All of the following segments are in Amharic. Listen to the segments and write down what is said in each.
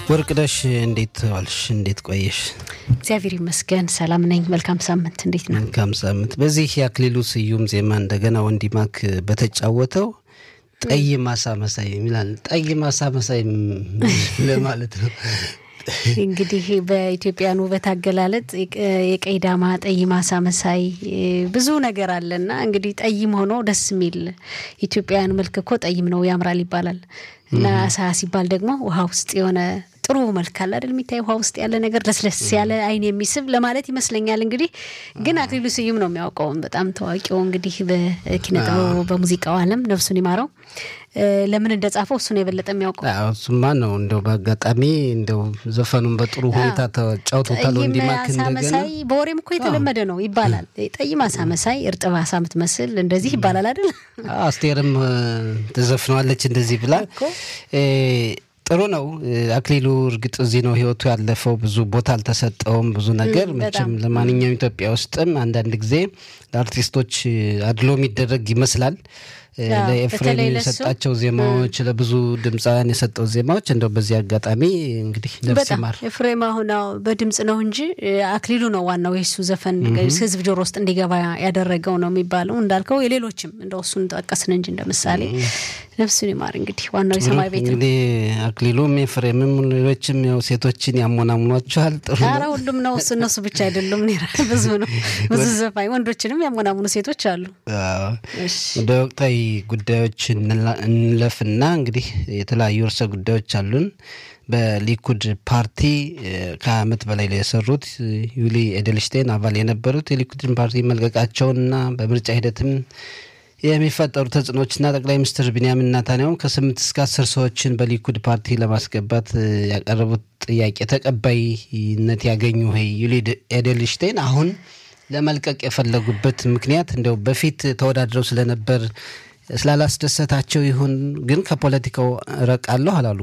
ወርቅነሽ እንዴት ዋልሽ? እንዴት ቆየሽ? እግዚአብሔር ይመስገን ሰላም ነኝ። መልካም ሳምንት። እንዴት ነው? መልካም ሳምንት። በዚህ የአክሊሉ ስዩም ዜማ እንደገና ወንዲማክ በተጫወተው ጠይ ማሳ መሳይ የሚላል ጠይ ማሳ መሳይ ለማለት ነው። እንግዲህ በኢትዮጵያን ውበት አገላለጥ የቀይ ዳማ ጠይ ማሳ መሳይ ብዙ ነገር አለና እንግዲህ ጠይም ሆኖ ደስ የሚል ኢትዮጵያውያን መልክ እኮ ጠይም ነው ያምራል ይባላል እና አሳ ሲባል ደግሞ ውሃ ውስጥ የሆነ ጥሩ መልክ አለ አይደል? የሚታይ ውሃ ውስጥ ያለ ነገር ለስለስ ያለ አይን የሚስብ ለማለት ይመስለኛል። እንግዲህ ግን አክሊሉ ስዩም ነው የሚያውቀው በጣም ታዋቂው እንግዲህ በኪነ ጥበቡ በሙዚቃው ዓለም ነፍሱን ይማረው ለምን እንደጻፈው እሱ ነው የበለጠ የሚያውቀው። እሱማ ነው እንደው በአጋጣሚ እንደው ዘፈኑን በጥሩ ሁኔታ ተጫውቶታል። ወንዲማክ እንደገና መሳይ በወሬም እኮ የተለመደ ነው ይባላል። ጠይ ማሳ መሳይ እርጥብ አሳ ምትመስል እንደዚህ ይባላል አይደል? አስቴርም ተዘፍነዋለች እንደዚህ ብላ ጥሩ ነው። አክሊሉ እርግጥ እዚህ ነው ህይወቱ ያለፈው። ብዙ ቦታ አልተሰጠውም። ብዙ ነገር መቼም ለማንኛውም ኢትዮጵያ ውስጥም አንዳንድ ጊዜ ለአርቲስቶች አድሎ የሚደረግ ይመስላል። ለኤፍሬም የሰጣቸው ዜማዎች፣ ለብዙ ድምፃውያን የሰጠው ዜማዎች እንደው በዚህ አጋጣሚ እንግዲህ ነፍስ ይማር። ኤፍሬም አሁን በድምፅ ነው እንጂ አክሊሉ ነው ዋናው የሱ ዘፈን ህዝብ ጆሮ ውስጥ እንዲገባ ያደረገው ነው የሚባለው። እንዳልከው የሌሎችም እንደው እሱን ጠቀስን እንጂ እንደ ምሳሌ ነፍሱን ይማር። እንግዲህ ዋናው የሰማይ ቤት ነው። እንግዲህ አክሊሉም ኤፍሬምም ሌሎችም ያው ሴቶችን ያሞናሙኗቸዋል። ጥሩ ኧረ ሁሉም ነው እሱ እነሱ ብቻ አይደሉም። ብዙ ነው ብዙ ዘፋኝ ወንዶችንም ያሞናሙኑ ሴቶች አሉ። ወደ ወቅታዊ ጉዳዮች እንለፍና እንግዲህ የተለያዩ ርዕሰ ጉዳዮች አሉን። በሊኩድ ፓርቲ ከዓመት በላይ ላይ የሰሩት ዩሊ ኤደልሽቴን አባል የነበሩት የሊኩድን ፓርቲ መልቀቃቸውንና በምርጫ ሂደትም የሚፈጠሩ ተጽዕኖችና ጠቅላይ ሚኒስትር ቢንያሚን ናታንያሁም ከስምንት እስከ አስር ሰዎችን በሊኩድ ፓርቲ ለማስገባት ያቀረቡት ጥያቄ ተቀባይነት ያገኙ ዩሊ ኤደልሽቴን አሁን ለመልቀቅ የፈለጉበት ምክንያት እንደው በፊት ተወዳድረው ስለነበር ስላላስደሰታቸው ይሁን ግን ከፖለቲካው እረቃለሁ አላሉ።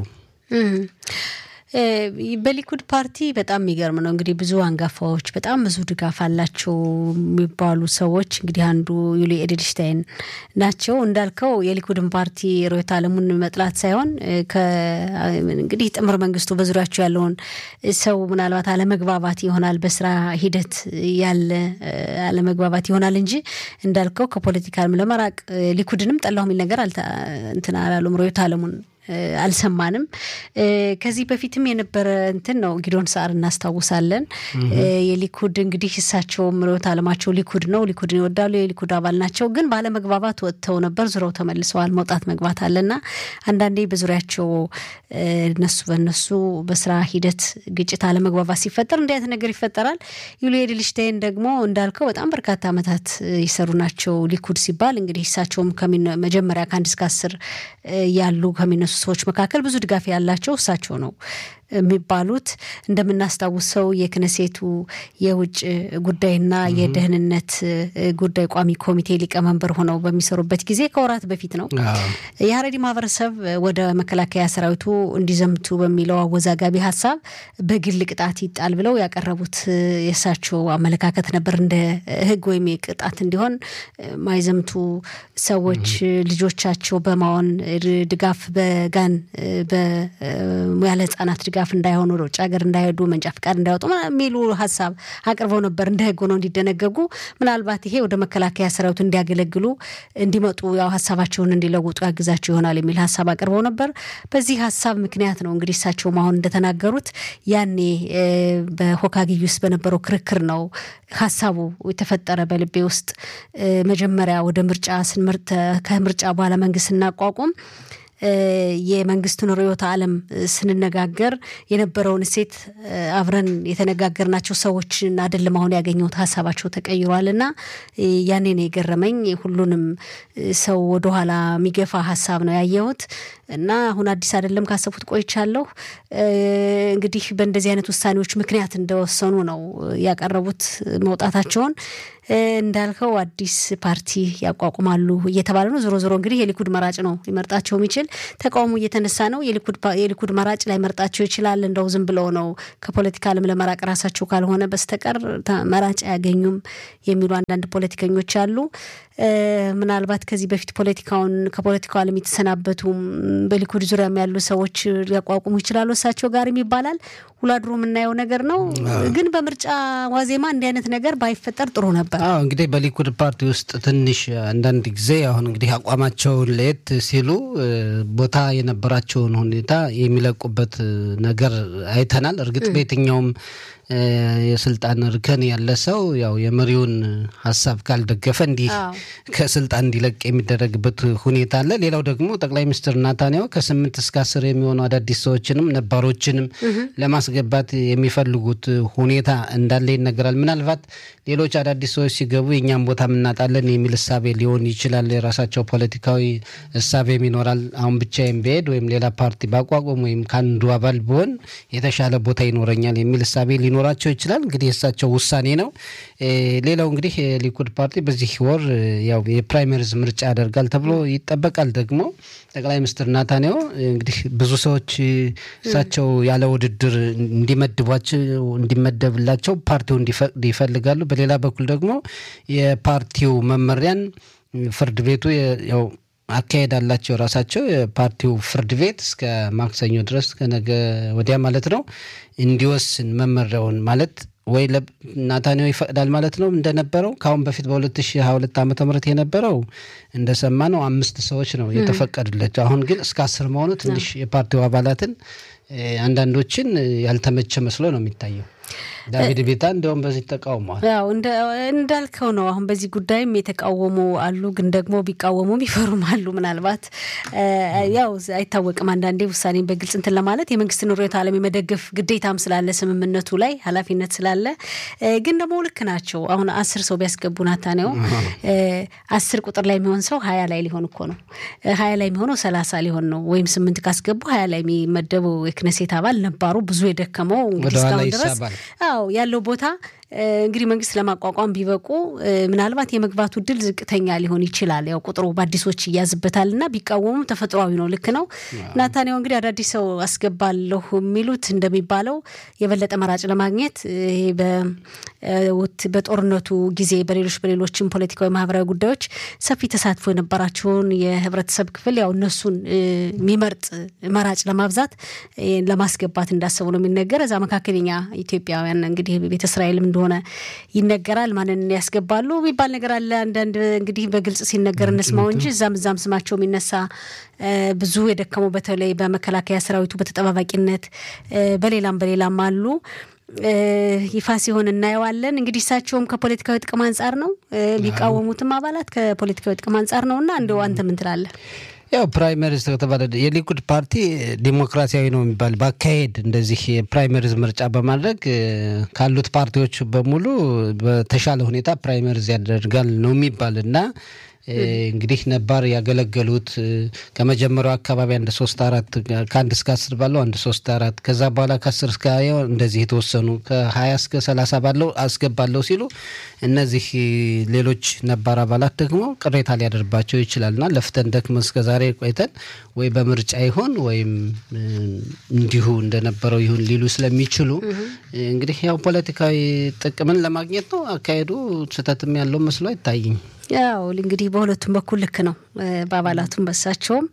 በሊኩድ ፓርቲ በጣም የሚገርም ነው እንግዲህ ብዙ አንጋፋዎች በጣም ብዙ ድጋፍ አላቸው የሚባሉ ሰዎች እንግዲህ አንዱ ዩሊ ኤድልሽታይን ናቸው። እንዳልከው የሊኩድን ፓርቲ ርዕዮተ ዓለሙን መጥላት ሳይሆን እንግዲህ ጥምር መንግስቱ በዙሪያቸው ያለውን ሰው ምናልባት አለመግባባት ይሆናል፣ በስራ ሂደት ያለ አለመግባባት ይሆናል እንጂ እንዳልከው ከፖለቲካም ለመራቅ ሊኩድንም ጠላሁ የሚል ነገር እንትን አላሉም። ርዕዮተ ዓለሙን አልሰማንም። ከዚህ በፊትም የነበረ እንትን ነው። ጊዶን ሰዓር እናስታውሳለን። የሊኩድ እንግዲህ እሳቸውም ርዕዮተ ዓለማቸው ሊኩድ ነው። ሊኩድን ይወዳሉ። የሊኩድ አባል ናቸው። ግን ባለመግባባት ወጥተው ነበር። ዙረው ተመልሰዋል። መውጣት መግባት አለና አንዳንዴ በዙሪያቸው እነሱ በነሱ በስራ ሂደት ግጭት፣ አለመግባባት ሲፈጠር እንዲህ አይነት ነገር ይፈጠራል። ዩሊ ኤድልሽታይን ደግሞ እንዳልከው በጣም በርካታ ዓመታት የሰሩ ናቸው። ሊኩድ ሲባል እንግዲህ እሳቸውም መጀመሪያ ከአንድ እስከ አስር ያሉ ከሚነሱ ሰዎች መካከል ብዙ ድጋፍ ያላቸው እሳቸው ነው የሚባሉት እንደምናስታውሰው የክነሴቱ የውጭ ጉዳይና የደህንነት ጉዳይ ቋሚ ኮሚቴ ሊቀመንበር ሆነው በሚሰሩበት ጊዜ ከወራት በፊት ነው የሀረሪ ማህበረሰብ ወደ መከላከያ ሰራዊቱ እንዲዘምቱ በሚለው አወዛጋቢ ሀሳብ በግል ቅጣት ይጣል ብለው ያቀረቡት የእሳቸው አመለካከት ነበር። እንደ ሕግ ወይም የቅጣት እንዲሆን ማይዘምቱ ሰዎች ልጆቻቸው በማሆን ድጋፍ በጋን ያለ ህጻናት ድጋፍ እንዳይሆኑ ወደ ውጭ ሀገር እንዳይሄዱ መንጃ ፍቃድ እንዳይወጡ የሚሉ ሀሳብ አቅርበው ነበር። እንደ ህግ ሆነው እንዲደነገጉ ምናልባት ይሄ ወደ መከላከያ ሰራዊቱ እንዲያገለግሉ እንዲመጡ ያው ሀሳባቸውን እንዲለውጡ ያግዛቸው ይሆናል የሚል ሀሳብ አቅርበው ነበር። በዚህ ሀሳብ ምክንያት ነው እንግዲህ እሳቸውም አሁን እንደተናገሩት ያኔ በሆካጊ ውስጥ በነበረው ክርክር ነው ሀሳቡ የተፈጠረ በልቤ ውስጥ መጀመሪያ ወደ ምርጫ ስንመርጥ ከምርጫ በኋላ መንግስት ስናቋቁም የመንግስቱን ርዕዮተ ዓለም ስንነጋገር የነበረውን እሴት አብረን የተነጋገርናቸው ሰዎችን አይደለም አሁን ያገኘሁት ሀሳባቸው ተቀይሯል እና ያኔ ነው የገረመኝ። ሁሉንም ሰው ወደኋላ የሚገፋ ሀሳብ ነው ያየሁት እና አሁን አዲስ አይደለም ካሰቡት ቆይቻለሁ። እንግዲህ በእንደዚህ አይነት ውሳኔዎች ምክንያት እንደወሰኑ ነው ያቀረቡት መውጣታቸውን። እንዳልከው አዲስ ፓርቲ ያቋቁማሉ እየተባለ ነው። ዞሮ ዞሮ እንግዲህ የሊኩድ መራጭ ነው ሊመርጣቸው የሚችል ተቃውሞ እየተነሳ ነው። የሊኩድ መራጭ ላይ መርጣቸው ይችላል። እንደው ዝም ብለው ነው ከፖለቲካ ዓለም ለመራቅ ራሳቸው ካልሆነ በስተቀር መራጭ አያገኙም የሚሉ አንዳንድ ፖለቲከኞች አሉ። ምናልባት ከዚህ በፊት ፖለቲካውን ከፖለቲካው ዓለም የተሰናበቱም በሊኩድ ዙሪያም ያሉ ሰዎች ሊያቋቁሙ ይችላሉ እሳቸው ጋርም ይባላል። ውሎ አድሮ የምናየው ነገር ነው። ግን በምርጫ ዋዜማ እንዲህ አይነት ነገር ባይፈጠር ጥሩ ነበር። አዎ እንግዲህ በሊኩድ ፓርቲ ውስጥ ትንሽ አንዳንድ ጊዜ አሁን እንግዲህ አቋማቸውን ለየት ሲሉ ቦታ የነበራቸውን ሁኔታ የሚለቁበት ነገር አይተናል። እርግጥ በየትኛውም የስልጣን እርከን ያለ ሰው ያው የመሪውን ሀሳብ ካልደገፈ እንዲህ ከስልጣን እንዲለቅ የሚደረግበት ሁኔታ አለ። ሌላው ደግሞ ጠቅላይ ሚኒስትር ናታንያሁ ከስምንት እስከ አስር የሚሆኑ አዳዲስ ሰዎችንም ነባሮችንም ለማስገባት የሚፈልጉት ሁኔታ እንዳለ ይነገራል። ምናልባት ሌሎች አዳዲስ ሰዎች ሲገቡ የእኛም ቦታ እናጣለን የሚል እሳቤ ሊሆን ይችላል። የራሳቸው ፖለቲካዊ እሳቤም ይኖራል። አሁን ብቻዬን ብሄድ ወይም ሌላ ፓርቲ ባቋቁም ወይም ከአንዱ አባል ብሆን የተሻለ ቦታ ይኖረኛል የሚል እሳቤ ሊኖራቸው ይችላል። እንግዲህ የእሳቸው ውሳኔ ነው። ሌላው እንግዲህ የሊኩድ ፓርቲ በዚህ ወር ያው የፕራይመሪዝ ምርጫ ያደርጋል ተብሎ ይጠበቃል። ደግሞ ጠቅላይ ሚኒስትር ናታንያሁ እንግዲህ ብዙ ሰዎች እሳቸው ያለ ውድድር እንዲመድቧቸው እንዲመደብላቸው ፓርቲው እንዲፈቅድ ይፈልጋሉ። በሌላ በኩል ደግሞ የፓርቲው መመሪያን ፍርድ ቤቱ ያው አካሄድ አላቸው የራሳቸው የፓርቲው ፍርድ ቤት እስከ ማክሰኞ ድረስ ከነገ ወዲያ ማለት ነው እንዲወስን መመሪያውን ማለት ወይ ናታንያሁ ይፈቅዳል ማለት ነው እንደነበረው ከአሁን በፊት በ2022 ዓ ም የነበረው እንደሰማ ነው አምስት ሰዎች ነው የተፈቀዱላቸው። አሁን ግን እስከ አስር መሆኑ ትንሽ የፓርቲው አባላትን አንዳንዶችን ያልተመቸ መስሎ ነው የሚታየው። ዳቪድ ቤታ እንዲያውም በዚህ ተቃውሟል። ያው እንዳልከው ነው። አሁን በዚህ ጉዳይም የተቃወሙ አሉ፣ ግን ደግሞ ቢቃወሙም ይፈሩም አሉ። ምናልባት ያው አይታወቅም። አንዳንዴ ውሳኔን በግልጽ እንትን ለማለት የመንግስትን ርዕዮተ ዓለም የመደገፍ ግዴታም ስላለ ስምምነቱ ላይ ኃላፊነት ስላለ ግን ደግሞ ልክ ናቸው። አሁን አስር ሰው ቢያስገቡ ናታንያሁ አስር ቁጥር ላይ የሚሆን ሰው ሀያ ላይ ሊሆን እኮ ነው። ሀያ ላይ የሚሆነው ሰላሳ ሊሆን ነው። ወይም ስምንት ካስገቡ ሀያ ላይ የሚመደበው የክነሴት አባል ነባሩ ብዙ የደከመው እንግዲህ እስካሁን ድረስ አዎ ያለው ቦታ እንግዲህ መንግስት ለማቋቋም ቢበቁ ምናልባት የመግባቱ እድል ዝቅተኛ ሊሆን ይችላል። ያው ቁጥሩ በአዲሶች ይያዝበታል እና ቢቃወሙም ተፈጥሯዊ ነው። ልክ ነው። ናታንያሁ እንግዲህ አዳዲስ ሰው አስገባለሁ የሚሉት እንደሚባለው የበለጠ መራጭ ለማግኘት ይሄ በጦርነቱ ጊዜ በሌሎች በሌሎችም ፖለቲካዊ፣ ማህበራዊ ጉዳዮች ሰፊ ተሳትፎ የነበራቸውን የህብረተሰብ ክፍል ያው እነሱን የሚመርጥ መራጭ ለማብዛት ለማስገባት እንዳሰቡ ነው የሚነገር። እዛ መካከለኛ ኢትዮጵያውያን እንግዲህ ቤተ እስራኤልም እንደሆነ ይነገራል። ማንን ያስገባሉ የሚባል ነገር አለ። አንዳንድ እንግዲህ በግልጽ ሲነገር እንስማው እንጂ እዛም እዛም ስማቸው የሚነሳ ብዙ የደከሙ በተለይ በመከላከያ ሰራዊቱ በተጠባባቂነት በሌላም በሌላም አሉ። ይፋ ሲሆን እናየዋለን። እንግዲህ እሳቸውም ከፖለቲካዊ ጥቅም አንጻር ነው የሚቃወሙትም አባላት ከፖለቲካዊ ጥቅም አንጻር ነው እና እንደው አንተ ምን ትላለህ? ያው ፕራይመሪዝ ከተባለ የሊኩድ ፓርቲ ዲሞክራሲያዊ ነው የሚባል በአካሄድ እንደዚህ የፕራይመሪዝ ምርጫ በማድረግ ካሉት ፓርቲዎች በሙሉ በተሻለ ሁኔታ ፕራይመሪዝ ያደርጋል ነው የሚባል እና እንግዲህ ነባር ያገለገሉት ከመጀመሪያው አካባቢ አንድ ሶስት አራት ከአንድ እስከ አስር ባለው አንድ ሶስት አራት ከዛ በኋላ ከአስር እስከ ሀያ እንደዚህ የተወሰኑ ከሀያ እስከ ሰላሳ ባለው አስገባለሁ ሲሉ እነዚህ ሌሎች ነባር አባላት ደግሞ ቅሬታ ሊያደርባቸው ይችላልና ለፍተን ደክመን እስከ ዛሬ ቆይተን ወይ በምርጫ ይሆን ወይም እንዲሁ እንደነበረው ይሁን ሊሉ ስለሚችሉ እንግዲህ ያው ፖለቲካዊ ጥቅምን ለማግኘት ነው አካሄዱ። ስህተትም ያለው መስሎ አይታይኝ። ያው እንግዲህ በሁለቱም በኩል ልክ ነው፣ በአባላቱም በሳቸውም።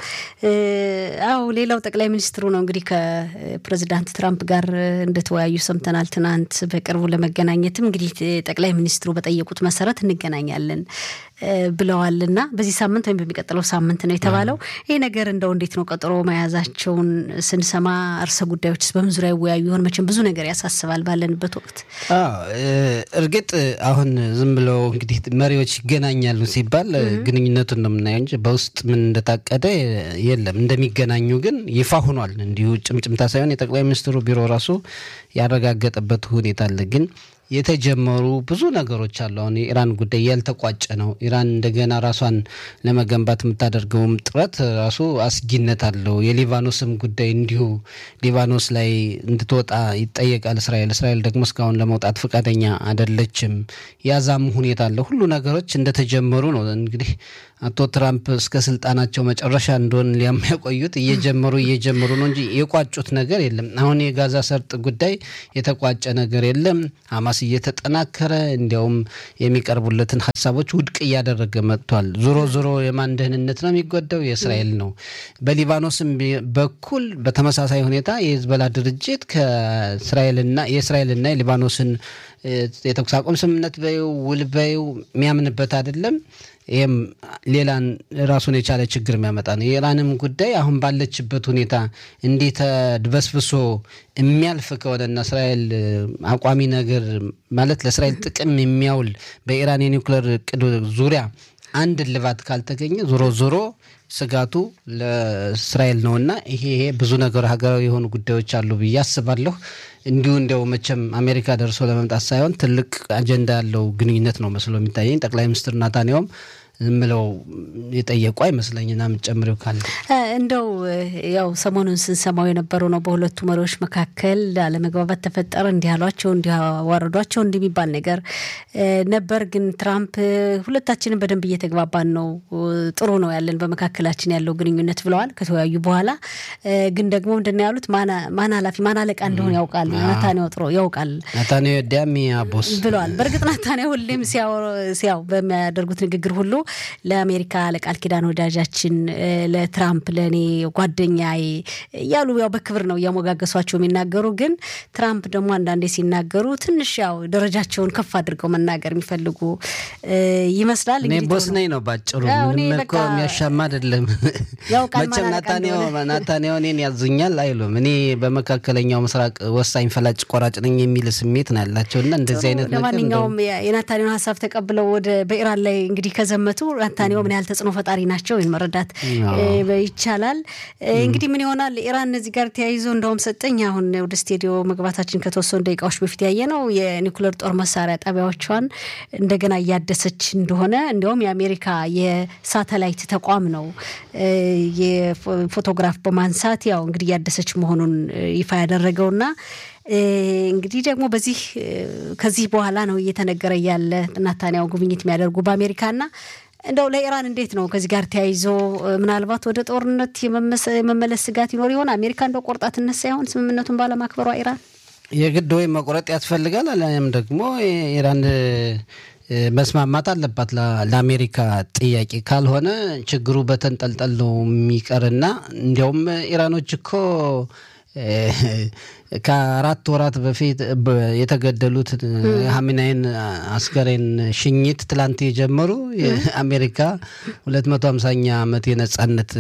አው ሌላው ጠቅላይ ሚኒስትሩ ነው እንግዲህ ከፕሬዚዳንት ትራምፕ ጋር እንደተወያዩ ሰምተናል። ትናንት በቅርቡ ለመገናኘትም እንግዲህ ጠቅላይ ሚኒስትሩ በጠየቁት መሰረት እንገናኛለን ብለዋልና በዚህ ሳምንት ወይም በሚቀጥለው ሳምንት ነው የተባለው። ይህ ነገር እንደው እንዴት ነው ቀጠሮ መያዛቸውን ስንሰማ እርሰ ጉዳዮችስ በምን ዙሪያ ይወያዩ ይሆን? መቼም ብዙ ነገር ያሳስባል ባለንበት ወቅት። እርግጥ አሁን ዝም ብለው እንግዲህ መሪዎች ይገናኛሉ ሲባል ግንኙነቱን ነው የምናየው እንጂ በውስጥ ምን እንደታቀደ የለም። እንደሚገናኙ ግን ይፋ ሆኗል። እንዲሁ ጭምጭምታ ሳይሆን የጠቅላይ ሚኒስትሩ ቢሮ ራሱ ያረጋገጠበት ሁኔታ አለ ግን የተጀመሩ ብዙ ነገሮች አሉ። አሁን የኢራን ጉዳይ ያልተቋጨ ነው። ኢራን እንደገና ራሷን ለመገንባት የምታደርገውም ጥረት ራሱ አስጊነት አለው። የሊባኖስም ጉዳይ እንዲሁ ሊባኖስ ላይ እንድትወጣ ይጠየቃል እስራኤል። እስራኤል ደግሞ እስካሁን ለመውጣት ፈቃደኛ አይደለችም። ያዛም ሁኔታ አለ። ሁሉ ነገሮች እንደተጀመሩ ነው እንግዲህ አቶ ትራምፕ እስከ ስልጣናቸው መጨረሻ እንደሆን ሊያቆዩት እየጀመሩ እየጀመሩ ነው እንጂ የቋጩት ነገር የለም። አሁን የጋዛ ሰርጥ ጉዳይ የተቋጨ ነገር የለም። ሀማስ እየተጠናከረ እንዲያውም የሚቀርቡለትን ሀሳቦች ውድቅ እያደረገ መጥቷል። ዞሮ ዞሮ የማን ደህንነት ነው የሚጎዳው? የእስራኤል ነው። በሊባኖስም በኩል በተመሳሳይ ሁኔታ የሂዝቦላ ድርጅት ከእስራኤልና የእስራኤልና የሊባኖስን የተኩስ አቁም ስምምነት በይው ውል በይው የሚያምንበት አይደለም። ይህም ሌላን ራሱን የቻለ ችግር የሚያመጣ ነው። የኢራንም ጉዳይ አሁን ባለችበት ሁኔታ እንዲህ ተድበስብሶ የሚያልፍ ከሆነና እስራኤል አቋሚ ነገር ማለት ለእስራኤል ጥቅም የሚያውል በኢራን የኒውክሌር እቅድ ዙሪያ አንድ እልባት ካልተገኘ ዞሮ ዞሮ ስጋቱ ለእስራኤል ነውና ይሄ ይሄ ብዙ ነገር ሀገራዊ የሆኑ ጉዳዮች አሉ ብዬ አስባለሁ። እንዲሁ እንዲያው መቼም አሜሪካ ደርሶ ለመምጣት ሳይሆን ትልቅ አጀንዳ ያለው ግንኙነት ነው መስሎ የሚታየኝ። ጠቅላይ ሚኒስትር ናታንያውም ምለው የጠየቁ አይመስለኝና የምትጨምሪው ካለ እንደው ያው ሰሞኑን ስንሰማው የነበረው ነው። በሁለቱ መሪዎች መካከል አለመግባባት ተፈጠረ፣ እንዲህ ያሏቸው፣ እንዲህ አዋረዷቸው፣ እንዲህ የሚባል ነገር ነበር። ግን ትራምፕ ሁለታችንን በደንብ እየተግባባን ነው፣ ጥሩ ነው ያለን በመካከላችን ያለው ግንኙነት ብለዋል። ከተወያዩ በኋላ ግን ደግሞ ምንድን ነው ያሉት? ማን ኃላፊ ማን አለቃ እንደሆነ ያውቃል ናታንያው ጥሮ ያውቃል ናታንያው ዳሚ ቦስ ብለዋል። በእርግጥ ናታንያው ሁሌም ሲያው በሚያደርጉት ንግግር ሁሉ ለአሜሪካ ለቃል ኪዳን ወዳጃችን ለትራምፕ ለእኔ ጓደኛዬ እያሉ ያው በክብር ነው እያሞጋገሷቸው የሚናገሩ። ግን ትራምፕ ደግሞ አንዳንዴ ሲናገሩ ትንሽ ያው ደረጃቸውን ከፍ አድርገው መናገር የሚፈልጉ ይመስላል። እኔ ቦስ ነኝ ነው ባጭሩ። ምንም እኮ የሚያሻማ አይደለም። መቼም ናታንያው እኔን ያዙኛል አይሉም። እኔ በመካከለኛው ምስራቅ ወሳኝ ፈላጭ ቆራጭ ነኝ የሚል ስሜት ነው ያላቸው እና እንደዚህ አይነት ነገር ለማንኛውም የናታንያውን ሀሳብ ተቀብለው ወደ በኢራን ላይ እንግዲህ ከዘመቱ ናታንያው ምን ያህል ተጽዕኖ ፈጣሪ ናቸው ወይም መረዳት ይቻላል። እንግዲህ ምን ይሆናል ኢራን እዚህ ጋር ተያይዞ እንደውም ሰጠኝ አሁን ወደ ስቱዲዮ መግባታችን ከተወሰኑ ደቂቃዎች በፊት ያየ ነው የኒኩሌር ጦር መሳሪያ ጣቢያዎቿን እንደገና እያደሰች እንደሆነ እንዲሁም የአሜሪካ የሳተላይት ተቋም ነው የፎቶግራፍ በማንሳት ያው እንግዲህ እያደሰች መሆኑን ይፋ ያደረገውና እንግዲህ ደግሞ በዚህ ከዚህ በኋላ ነው እየተነገረ ያለ ናታንያው ጉብኝት የሚያደርጉ በአሜሪካና እንደው ለኢራን እንዴት ነው ከዚህ ጋር ተያይዞ ምናልባት ወደ ጦርነት የመመለስ ስጋት ይኖር ይሆን? አሜሪካ እንደው ቆርጣ ትነሳ ይሆን ስምምነቱን ባለማክበሯ ኢራን? የግድ ወይም መቁረጥ ያስፈልጋል አሊያም ደግሞ ኢራን መስማማት አለባት ለአሜሪካ ጥያቄ። ካልሆነ ችግሩ በተንጠልጠል ነው የሚቀርና እንዲያውም ኢራኖች እኮ ከአራት ወራት በፊት የተገደሉት ሀሚናይን አስከሬን ሽኝት ትላንት የጀመሩ የአሜሪካ ሁለት መቶ ሀምሳኛ ዓመት የነጻነት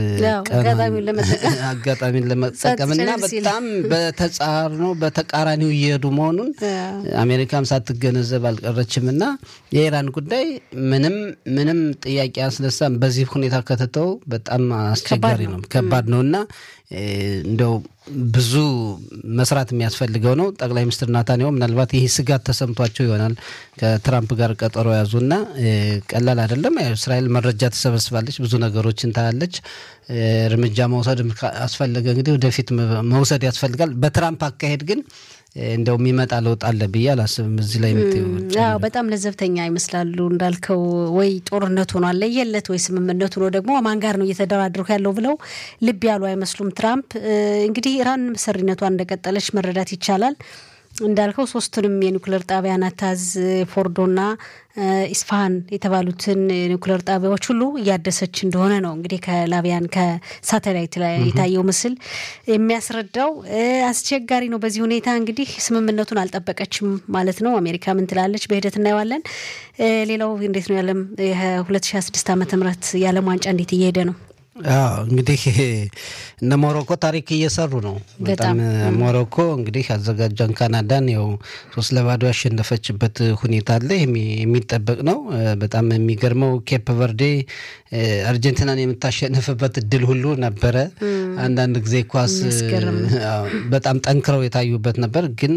አጋጣሚን ለመጠቀም እና በጣም በተጻርኖ በተቃራኒው እየሄዱ መሆኑን አሜሪካም ሳትገነዘብ አልቀረችም እና የኢራን ጉዳይ ምንም ምንም ጥያቄ አስነሳም። በዚህ ሁኔታ ከተተው በጣም አስቸጋሪ ነው፣ ከባድ ነው እና እንደው ብዙ መስራት የሚያስፈልገው ነው። ጠቅላይ ሚኒስትር ናታንያሁ ምናልባት ይህ ስጋት ተሰምቷቸው ይሆናል ከትራምፕ ጋር ቀጠሮ ያዙና ቀላል አይደለም። እስራኤል መረጃ ትሰበስባለች፣ ብዙ ነገሮችን ታያለች። እርምጃ መውሰድ አስፈለገ እንግዲህ ወደፊት መውሰድ ያስፈልጋል። በትራምፕ አካሄድ ግን እንደው የሚመጣ ለውጥ አለ ብዬ አላስብም። እዚህ ላይ ያው በጣም ለዘብተኛ ይመስላሉ እንዳልከው፣ ወይ ጦርነቱ ነው አለየለት፣ ወይ ስምምነቱ ነው ደግሞ ማን ጋር ነው እየተደራደርኩ ያለው ብለው ልብ ያሉ አይመስሉም ትራምፕ። እንግዲህ ኢራን መሰሪነቷን እንደቀጠለች መረዳት ይቻላል። እንዳልከው ሶስቱንም የኒውክሌር ጣቢያ ናታዝ፣ ፎርዶና ኢስፋሃን የተባሉትን ኒውክሌር ጣቢያዎች ሁሉ እያደሰች እንደሆነ ነው እንግዲህ ከላቢያን ከሳተላይት ላይ የታየው ምስል የሚያስረዳው። አስቸጋሪ ነው። በዚህ ሁኔታ እንግዲህ ስምምነቱን አልጠበቀችም ማለት ነው። አሜሪካ ምን ትላለች? በሂደት እናየዋለን። ሌላው እንዴት ነው ያለም የ2026 ዓመተ ምህረት የዓለም ዋንጫ እንዴት እየሄደ ነው? እንግዲህ እነ ሞሮኮ ታሪክ እየሰሩ ነው። በጣም ሞሮኮ እንግዲህ አዘጋጇን ካናዳን ያው ሶስት ለባዶ ያሸነፈችበት ሁኔታ አለ። የሚጠበቅ ነው። በጣም የሚገርመው ኬፕ ቨርዴ አርጀንቲናን የምታሸንፍበት እድል ሁሉ ነበረ። አንዳንድ ጊዜ ኳስ በጣም ጠንክረው የታዩበት ነበር፣ ግን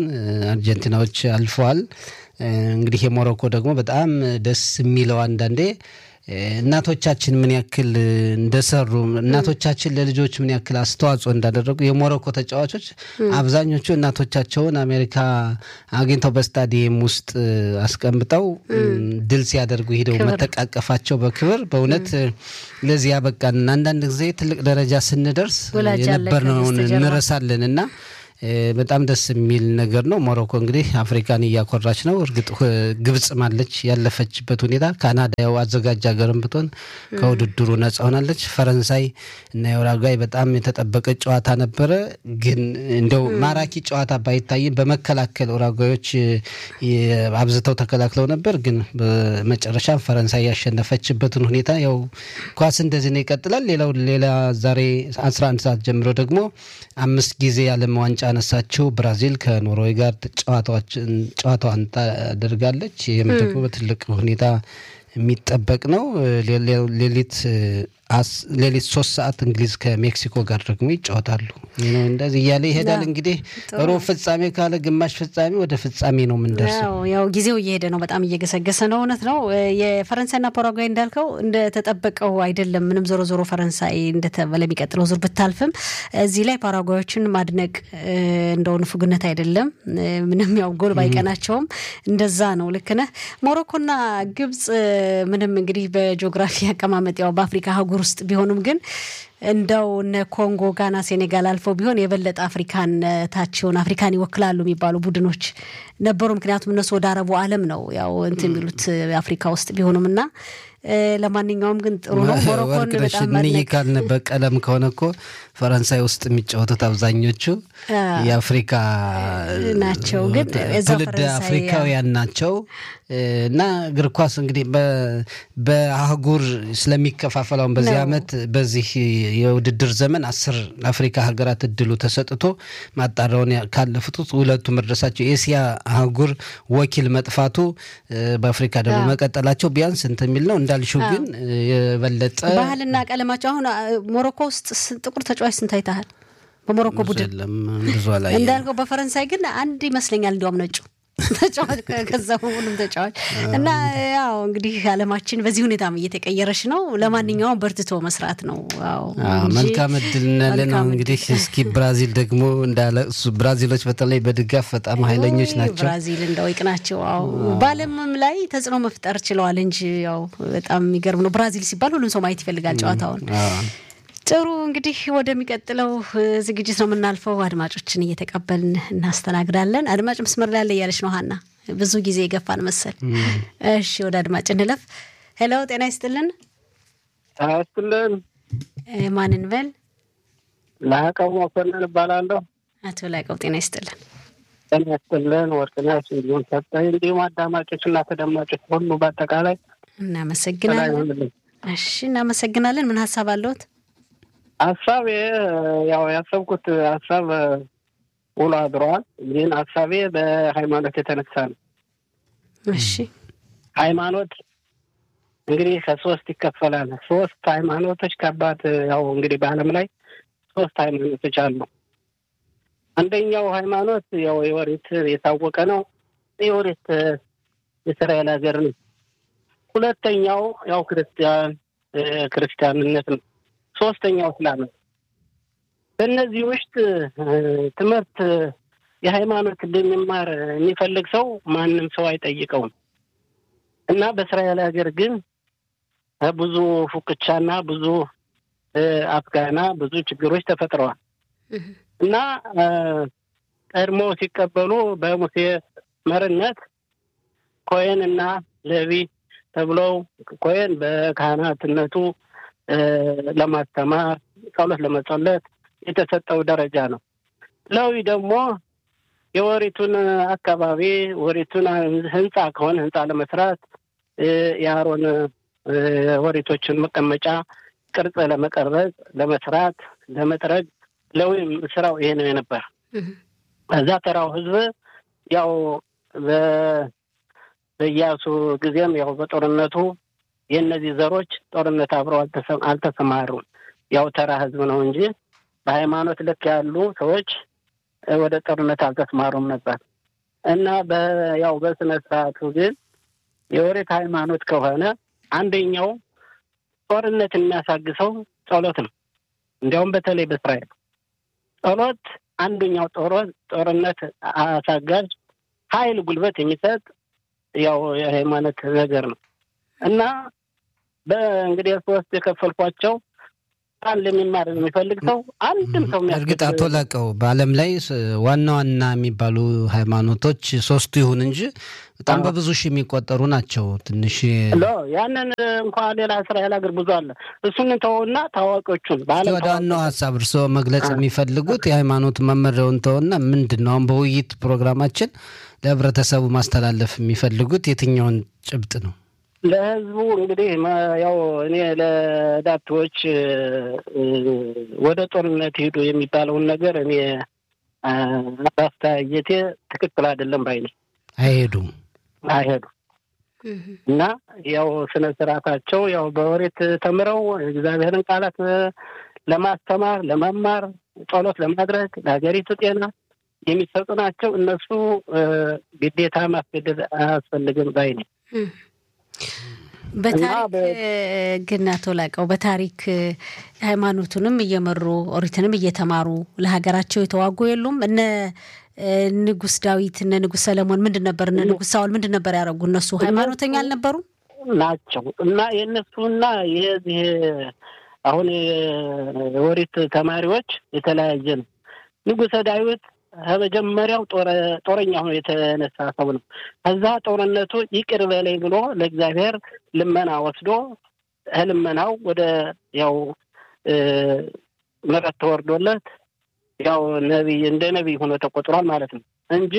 አርጀንቲናዎች አልፈዋል። እንግዲህ የሞሮኮ ደግሞ በጣም ደስ የሚለው አንዳንዴ እናቶቻችን ምን ያክል እንደሰሩ እናቶቻችን ለልጆች ምን ያክል አስተዋጽኦ እንዳደረጉ የሞሮኮ ተጫዋቾች አብዛኞቹ እናቶቻቸውን አሜሪካ አግኝተው በስታዲየም ውስጥ አስቀምጠው ድል ሲያደርጉ ሂደው መተቃቀፋቸው በክብር በእውነት ለዚህ ያበቃን። አንዳንድ ጊዜ ትልቅ ደረጃ ስንደርስ የነበርነውን እንረሳለን እና በጣም ደስ የሚል ነገር ነው። ሞሮኮ እንግዲህ አፍሪካን እያኮራች ነው። እርግጥ ግብጽ ማለች ያለፈችበት ሁኔታ ካናዳ ያው አዘጋጅ ሀገርም ብትሆን ከውድድሩ ነጻ ሆናለች። ፈረንሳይ እና የኡራጓይ በጣም የተጠበቀ ጨዋታ ነበረ። ግን እንደው ማራኪ ጨዋታ ባይታይም በመከላከል ኡራጓዮች አብዝተው ተከላክለው ነበር። ግን በመጨረሻ ፈረንሳይ ያሸነፈችበትን ሁኔታ ያው ኳስ እንደዚህ ነው ይቀጥላል። ሌላው ሌላ ዛሬ 11 ሰዓት ጀምሮ ደግሞ አምስት ጊዜ የዓለም ዋንጫ ያነሳችው ብራዚል ከኖርዌይ ጋር ጨዋታዋን ታደርጋለች። ይህም ደግሞ በትልቅ ሁኔታ የሚጠበቅ ነው። ሌሊት ሌሊት ሶስት ሰዓት እንግሊዝ ከሜክሲኮ ጋር ደግሞ ይጫወታሉ። እንደዚህ እያለ ይሄዳል። እንግዲህ ሩብ ፍጻሜ ካለ ግማሽ ፍጻሜ ወደ ፍጻሜ ነው የምንደርሰው። ያው ጊዜው እየሄደ ነው፣ በጣም እየገሰገሰ ነው። እውነት ነው። የፈረንሳይና ፓራጓይ እንዳልከው እንደተጠበቀው አይደለም። ምንም ዞሮ ዞሮ ፈረንሳይ ለሚቀጥለው ዙር ብታልፍም እዚህ ላይ ፓራጓዮችን ማድነቅ እንደው ንፉግነት አይደለም። ምንም ያው ጎል ባይቀናቸውም እንደዛ ነው። ልክ ነህ። ሞሮኮና ግብጽ ምንም እንግዲህ በጂኦግራፊ አቀማመጥ ያው በአፍሪካ አህጉር ውስጥ ቢሆኑም ግን እንደው እነ ኮንጎ፣ ጋና፣ ሴኔጋል አልፈው ቢሆን የበለጠ አፍሪካነታቸውን አፍሪካን ይወክላሉ የሚባሉ ቡድኖች ነበሩ። ምክንያቱም እነሱ ወደ አረቡ ዓለም ነው ያው እንትን የሚሉት አፍሪካ ውስጥ ቢሆኑም እና ለማንኛውም ግን ጥሩ ነው። ሞሮኮን በጣም እኒህ ካልን በቀለም ከሆነ እኮ ፈረንሳይ ውስጥ የሚጫወቱት አብዛኞቹ የአፍሪካ ናቸው፣ ግን ትውልድ አፍሪካውያን ናቸው እና እግር ኳስ እንግዲህ በአህጉር ስለሚከፋፈል አሁን በዚህ ዓመት በዚህ የውድድር ዘመን አስር ለአፍሪካ ሀገራት እድሉ ተሰጥቶ ማጣሪያውን ካለፉት ሁለቱ መድረሳቸው የኤስያ አህጉር ወኪል መጥፋቱ በአፍሪካ ደግሞ መቀጠላቸው ቢያንስ እንትን የሚል ነው። እንዳልሽው ግን የበለጠ ባህልና ቀለማቸው አሁን ሞሮኮ ውስጥ ጥቁር ተጫዋች ስንት አይተሃል? በሞሮኮ ቡድን ብዙ ላይ እንዳልከው፣ በፈረንሳይ ግን አንድ ይመስለኛል እንዲያውም ነጩ ተጫዋች ከዛ ሁሉም ተጫዋች እና ያው እንግዲህ ዓለማችን በዚህ ሁኔታም እየተቀየረች ነው። ለማንኛውም በርትቶ መስራት ነው። መልካም እድል እናለን። እንግዲህ እስኪ ብራዚል ደግሞ እንዳለ እሱ ብራዚሎች በተለይ በድጋፍ በጣም ኃይለኞች ናቸው። ብራዚል እንደው ናቸው። አዎ በዓለምም ላይ ተጽዕኖ መፍጠር ችለዋል እንጂ ያው በጣም የሚገርም ነው። ብራዚል ሲባል ሁሉም ሰው ማየት ይፈልጋል ጨዋታውን። ጥሩ እንግዲህ ወደሚቀጥለው ዝግጅት ነው የምናልፈው። አድማጮችን እየተቀበልን እናስተናግዳለን። አድማጭ መስመር ላይ ያለ እያለች ነው ሀና፣ ብዙ ጊዜ የገፋን መሰል። እሺ ወደ አድማጭ እንለፍ። ሄሎ፣ ጤና ይስጥልን። ይስጥልን። ማንን በል? ላቀው መኮንን እባላለሁ። አቶ ላቀው ጤና ይስጥልን። ጤና ይስጥልን። ወርቅነሽ እንዲሁም ሰጠኝ፣ እንዲሁም አዳማጮች እና ተደማጮች ሁሉ በአጠቃላይ እናመሰግናለን። እሺ እናመሰግናለን። ምን ሀሳብ አለዎት? ሀሳቤ ያው ያሰብኩት ሀሳብ ውሎ አድረዋል። ግን ሀሳቤ በሃይማኖት የተነሳ ነው። እሺ ሃይማኖት እንግዲህ ከሶስት ይከፈላል። ሶስት ሃይማኖቶች ከባድ ያው እንግዲህ በዓለም ላይ ሶስት ሃይማኖቶች አሉ። አንደኛው ሃይማኖት ያው የወሪት የታወቀ ነው። የወሪት የእስራኤል ሀገር ነው። ሁለተኛው ያው ክርስቲያን ክርስቲያንነት ነው። ሶስተኛው እስላም ነው። በእነዚህ ውስጥ ትምህርት የሃይማኖት እንደሚማር የሚፈልግ ሰው ማንም ሰው አይጠይቀውም እና በእስራኤል ሀገር ግን ብዙ ፉክቻና ብዙ አፍጋና ብዙ ችግሮች ተፈጥረዋል እና ቀድሞ ሲቀበሉ በሙሴ መርነት ኮሄን እና ሌዊ ተብለው ኮሄን በካህናትነቱ ለማስተማር ጸሎት ለመጸለት የተሰጠው ደረጃ ነው። ሌዊ ደግሞ የወሪቱን አካባቢ ወሪቱን ህንፃ ከሆነ ህንፃ ለመስራት የአሮን ወሪቶችን መቀመጫ ቅርጽ ለመቀረጽ፣ ለመስራት፣ ለመጥረግ ሌዊም ስራው ይሄ ነው የነበር። እዛ ተራው ህዝብ ያው በኢያሱ ጊዜም ያው በጦርነቱ የእነዚህ ዘሮች ጦርነት አብረው አልተሰማሩም። ያው ተራ ህዝብ ነው እንጂ በሃይማኖት ልክ ያሉ ሰዎች ወደ ጦርነት አልተሰማሩም ነበር እና ያው በስነ ስርዓቱ ግን የወሬት ሃይማኖት ከሆነ አንደኛው ጦርነት የሚያሳግሰው ጸሎት ነው። እንዲያውም በተለይ በእስራኤል ጸሎት አንደኛው ጦርነት አሳጋጅ ኃይል ጉልበት የሚሰጥ ያው የሃይማኖት ነገር ነው እና በእንግዲህ ሶስት የከፈልኳቸው አንድ ለሚማር የሚፈልግ ሰው አንድም ሰው እርግጥ አቶ ላቀው በዓለም ላይ ዋና ዋና የሚባሉ ሃይማኖቶች ሶስቱ ይሁን እንጂ በጣም በብዙ ሺህ የሚቆጠሩ ናቸው። ትንሽ ያንን እንኳ ሌላ እስራኤል ሀገር ብዙ አለ። እሱን ተውና ታዋቂዎቹን ወደ ዋናው ሀሳብ እርስዎ መግለጽ የሚፈልጉት የሃይማኖት መመሪያውን ተውና ምንድን ነው አሁን በውይይት ፕሮግራማችን ለህብረተሰቡ ማስተላለፍ የሚፈልጉት የትኛውን ጭብጥ ነው? ለህዝቡ እንግዲህ ያው እኔ ለዳፕቶች ወደ ጦርነት ሄዱ የሚባለውን ነገር እኔ አስተያየቴ ትክክል አይደለም ባይ ነኝ። አይሄዱም አይሄዱም እና ያው ስነ ስርዓታቸው ያው በወሬት ተምረው እግዚአብሔርን ቃላት ለማስተማር ለመማር፣ ጸሎት ለማድረግ ለሀገሪቱ ጤና የሚሰጡ ናቸው። እነሱ ግዴታ ማስገደድ አያስፈልግም ባይ ነኝ። በታሪክ ግን አቶ ላቀው በታሪክ ሃይማኖቱንም እየመሩ ኦሪትንም እየተማሩ ለሀገራቸው የተዋጉ የሉም? እነ ንጉስ ዳዊት እነ ንጉስ ሰለሞን ምንድን ነበር? እነ ንጉስ ሳውል ምንድን ነበር ያደረጉ? እነሱ ሃይማኖተኛ አልነበሩም ናቸው እና የእነሱና የዚህ አሁን የኦሪት ተማሪዎች የተለያየ ነው። ንጉሰ ዳዊት ከመጀመሪያው ጦረኛ ሆኖ የተነሳ ሰው ነው። ከዛ ጦርነቱ ይቅር በለኝ ብሎ ለእግዚአብሔር ልመና ወስዶ ልመናው ወደ ያው ምሕረት ተወርዶለት ያው ነቢይ እንደ ነቢይ ሆኖ ተቆጥሯል ማለት ነው እንጂ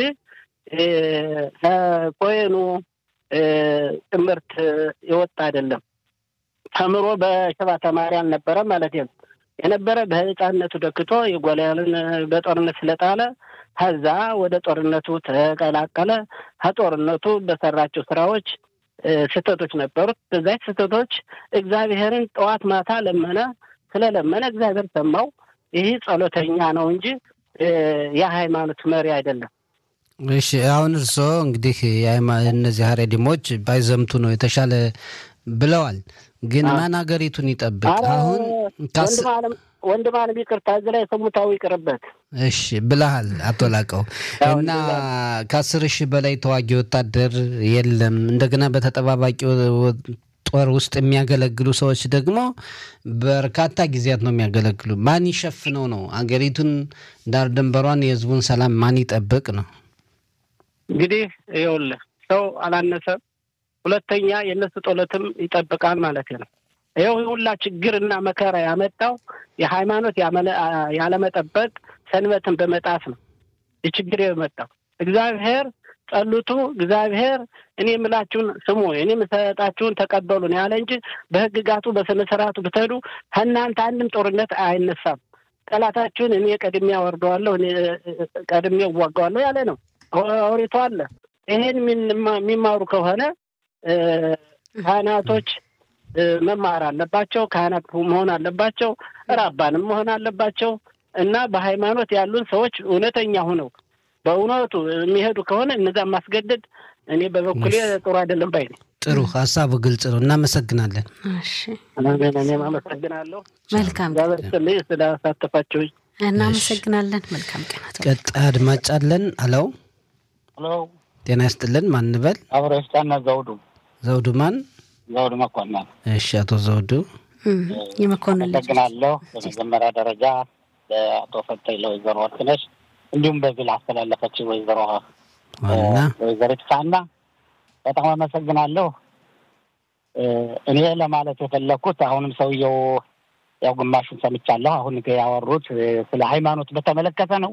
ከኮሄኑ ትምህርት የወጣ አይደለም። ተምሮ በሸባ ተማሪ አልነበረም ማለት ነው። የነበረ በህፃነቱ ደክቶ የጎልያድን በጦርነት ስለጣለ ከዛ ወደ ጦርነቱ ተቀላቀለ። ከጦርነቱ በሰራቸው ስራዎች ስህተቶች ነበሩት። በዛች ስህተቶች እግዚአብሔርን ጠዋት ማታ ለመነ። ስለለመነ እግዚአብሔር ሰማው። ይህ ጸሎተኛ ነው እንጂ የሃይማኖት መሪ አይደለም። እሺ አሁን እርስዎ እንግዲህ እነዚህ ሀሬዲሞች ባይዘምቱ ነው የተሻለ ብለዋል። ግን ማን ሀገሪቱን ይጠብቅ? አሁን ወንድም አለም ይቅርታ፣ እዚህ ላይ ሰሙታዊ ይቅርበት። እሺ ብለሃል አቶ ላቀው እና ከአስር ሺህ በላይ ተዋጊ ወታደር የለም። እንደገና በተጠባባቂ ጦር ውስጥ የሚያገለግሉ ሰዎች ደግሞ በርካታ ጊዜያት ነው የሚያገለግሉ። ማን ይሸፍነው ነው? አገሪቱን ዳር ድንበሯን፣ የህዝቡን ሰላም ማን ይጠብቅ ነው? እንግዲህ ይኸውልህ ሰው አላነሰም። ሁለተኛ የእነሱ ጦለትም ይጠብቃል ማለት ነው። ይኸው ሁላ ችግርና መከራ ያመጣው የሃይማኖት ያለመጠበቅ ሰንበትን በመጣስ ነው። የችግር የመጣው እግዚአብሔር ጸልቱ፣ እግዚአብሔር እኔ የምላችሁን ስሙ፣ እኔ የምሰጣችሁን ተቀበሉን ያለ እንጂ በህግጋቱ በስነ ስርዓቱ ብትሄዱ ከእናንተ አንድም ጦርነት አይነሳም። ጠላታችሁን እኔ ቀድሜ አወርደዋለሁ፣ እኔ ቀድሜ እዋጋዋለሁ ያለ ነው። ኦሪቱ አለ። ይሄን የሚማሩ ከሆነ ካህናቶች መማር አለባቸው። ካህናት መሆን አለባቸው። ራባንም መሆን አለባቸው እና በሃይማኖት ያሉን ሰዎች እውነተኛ ሆነው በእውነቱ የሚሄዱ ከሆነ እነዛን ማስገደድ እኔ በበኩሌ ጥሩ አይደለም ባይ ነኝ። ጥሩ ሀሳቡ ግልጽ ነው። እናመሰግናለን። እኔም አመሰግናለሁ። መልካም ስልኝ ስላሳተፋችሁኝ እናመሰግናለን። መልካም ቀናት። ቀጣይ አድማጭ አለን። አለው ሄሎ፣ ጤና ይስጥልን። ማን እንበል? አብረ ስጣና ዘውዱ ዘውዱ ማን? ዘውዱ መኮንን። እሺ፣ አቶ ዘውዱ የመኮንን ልጅ አመሰግናለሁ። በመጀመሪያ ደረጃ ለአቶ ፈታይ ለወይዘሮ ወርቅነሽ እንዲሁም በዚህ ላስተላለፈች ወይዘሮ ዋና ወይዘሪት ፋና በጣም አመሰግናለሁ። እኔ ለማለት የፈለግኩት አሁንም ሰውየው ያው ግማሹን ሰምቻለሁ። አሁን ያወሩት ስለ ሃይማኖት በተመለከተ ነው።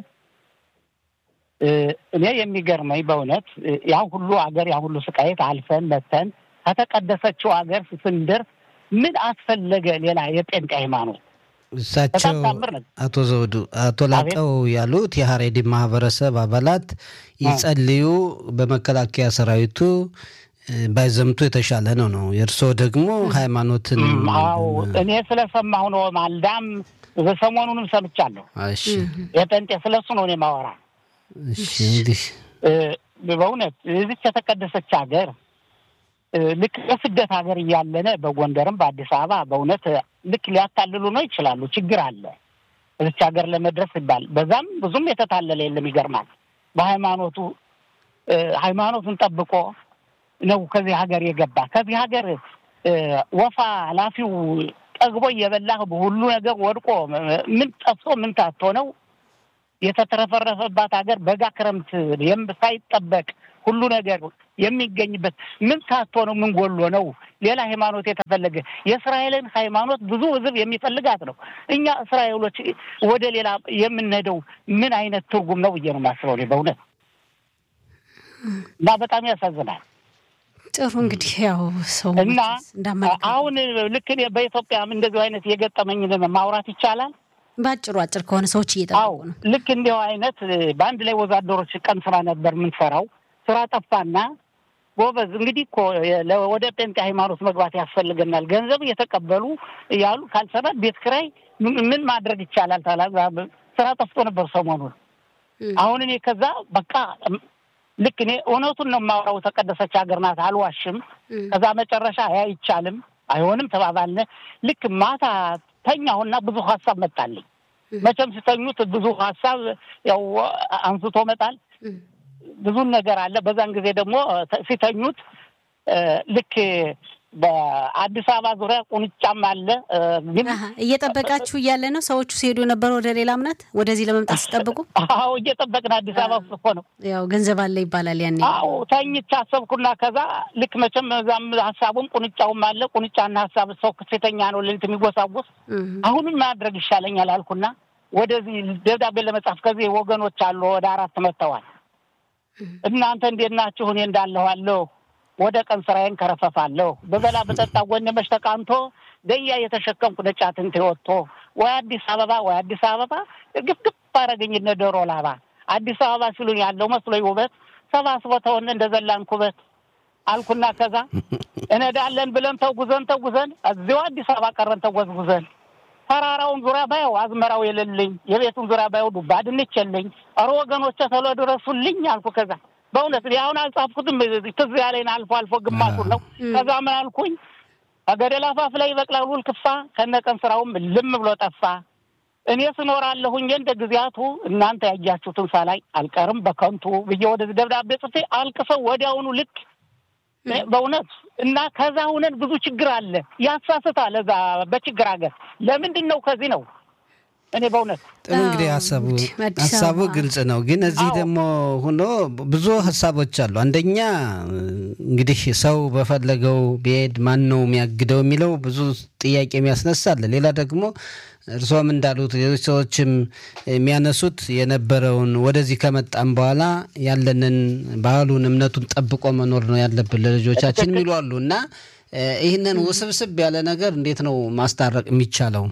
እኔ የሚገርመኝ በእውነት ያ ሁሉ አገር ያ ሁሉ ስቃየት አልፈን መተን ከተቀደሰችው ሀገር ስንደርስ ምን አስፈለገ ሌላ የጴንጤ ሃይማኖት? እሳቸው በጣም ታምር ነው። አቶ ዘውዱ አቶ ላቀው ያሉት የሀሬዲ ማህበረሰብ አባላት ይጸልዩ፣ በመከላከያ ሰራዊቱ ባይዘምቱ የተሻለ ነው ነው። የእርስዎ ደግሞ ሃይማኖትን አዎ እኔ ስለሰማሁ ነው። ማልዳም ሰሞኑንም ሰምቻለሁ። እሺ የጴንጤ ስለሱ ነው እኔ ማወራ። እሺ እንግዲህ በእውነት እዚች የተቀደሰች ሀገር ልክ በስደት ሀገር እያለነ በጎንደርም በአዲስ አበባ በእውነት ልክ ሊያታልሉ ነው ይችላሉ። ችግር አለ እዚች ሀገር ለመድረስ ይባል በዛም ብዙም የተታለለ የለም። ይገርማል። በሃይማኖቱ ሃይማኖቱን ጠብቆ ነው ከዚህ ሀገር የገባ። ከዚህ ሀገር ወፋ ላፊው ጠግቦ እየበላህ ሁሉ ነገር ወድቆ ምን ጠፍቶ ምን ታቶ ነው የተትረፈረፈባት ሀገር በጋ ክረምት ሳይጠበቅ ሁሉ ነገር የሚገኝበት ምን ታቶ ነው? ምን ጎሎ ነው? ሌላ ሃይማኖት የተፈለገ የእስራኤልን ሃይማኖት ብዙ ሕዝብ የሚፈልጋት ነው። እኛ እስራኤሎች ወደ ሌላ የምንሄደው ምን አይነት ትርጉም ነው ብዬ ነው የማስበው እኔ በእውነት እና በጣም ያሳዝናል። ጥሩ እንግዲህ ያው ሰው እና አሁን ልክ እኔ በኢትዮጵያም እንደዚሁ አይነት የገጠመኝን ማውራት ይቻላል። በአጭሩ አጭር ከሆነ ሰዎች እየጠበቁ ነው። ልክ እንዲሁ አይነት በአንድ ላይ ወዛደሮች ቀን ስራ ነበር የምንሰራው። ስራ ጠፋና ጎበዝ እንግዲህ እኮ ወደ ጴንጤ ሃይማኖት መግባት ያስፈልገናል፣ ገንዘብ እየተቀበሉ ያሉ ካልሰራ ቤት ኪራይ ምን ማድረግ ይቻላል? ስራ ጠፍቶ ነበር ሰሞኑን። አሁን እኔ ከዛ በቃ ልክ እኔ እውነቱን ነው የማወራው። የተቀደሰች ሀገር ናት፣ አልዋሽም። ከዛ መጨረሻ አይቻልም፣ አይሆንም ተባባልነ። ልክ ማታ ተኛሁና ብዙ ሀሳብ መጣልኝ። መቼም ሲተኙት ብዙ ሀሳብ ያው አንስቶ መጣል ብዙን ነገር አለ። በዛን ጊዜ ደግሞ ሲተኙት ልክ በአዲስ አበባ ዙሪያ ቁንጫም አለ። ግን እየጠበቃችሁ እያለ ነው ሰዎቹ ሲሄዱ የነበረው ወደ ሌላ እምነት ወደዚህ ለመምጣት ሲጠብቁ? አዎ እየጠበቅን አዲስ አበባ ውስጥ እኮ ነው። ያው ገንዘብ አለ ይባላል ያኔ። አዎ ተኝቼ አሰብኩና ከዛ ልክ መቼም እዛም ሀሳቡም ቁንጫውም አለ። ቁንጫና ሀሳብ ሰው ክሴተኛ ነው ሌሊት የሚጎሳጎስ። አሁንም ማድረግ ይሻለኛል አልኩና ወደዚህ ደብዳቤ ለመጻፍ ከዚህ ወገኖች አሉ ወደ አራት መጥተዋል። እናንተ እንዴት ናችሁ? እኔ እንዳለኋለሁ ወደ ቀን ስራዬን ከረፈፋለሁ በበላ በጠጣ ጎን መች ተቃንቶ ደያ የተሸከምኩ ነጫትን ወጥቶ ወይ አዲስ አበባ ወይ አዲስ አበባ ግፍግፍ አረገኝ እነ ዶሮ ላባ አዲስ አበባ ሲሉኝ ያለው መስሎኝ ውበት ሰባስቦ ተወን እንደ ዘላን ኩበት አልኩና ከዛ እነዳለን ብለን ተጉዘን ተጉዘን እዚሁ አዲስ አበባ ቀረን ተጓዝጉዘን ተራራውን ዙሪያ ባየው አዝመራው የሌለኝ የቤቱን ዙሪያ ባየው ዱባ ድንች የለኝ። ኧረ ወገኖቼ ቶሎ ድረሱልኝ አልኩ ከዛ በእውነት እኔ አሁን አልጻፍኩትም። ትዝ ያለኝ አልፎ አልፎ ግማሹን ነው። ከዛ ምን አልኩኝ ከገደል አፋፍ ላይ ይበቅላል ውል ክፋ ከነቀን ስራውም ልም ብሎ ጠፋ። እኔ ስኖራለሁኝ እንደ ጊዜያቱ እናንተ ያያችሁትን ሳላይ አልቀርም በከንቱ ብዬ ወደዚህ ደብዳቤ ጽፌ አልቅሰው ወዲያውኑ ልክ በእውነት እና ከዛ ሁነን ብዙ ችግር አለ ያሳስታል። እዛ በችግር ሀገር ለምንድን ነው ከዚህ ነው እኔ በእውነት ጥሩ እንግዲህ ሀሳቡ ሀሳቡ ግልጽ ነው። ግን እዚህ ደግሞ ሆኖ ብዙ ሀሳቦች አሉ። አንደኛ እንግዲህ ሰው በፈለገው ቢሄድ ማን ነው የሚያግደው የሚለው ብዙ ጥያቄ የሚያስነሳል። ሌላ ደግሞ እርስዎም እንዳሉት ሌሎች ሰዎችም የሚያነሱት የነበረውን ወደዚህ ከመጣም በኋላ ያለንን ባህሉን፣ እምነቱን ጠብቆ መኖር ነው ያለብን ለልጆቻችን የሚሉ አሉ እና ይህንን ውስብስብ ያለ ነገር እንዴት ነው ማስታረቅ የሚቻለው?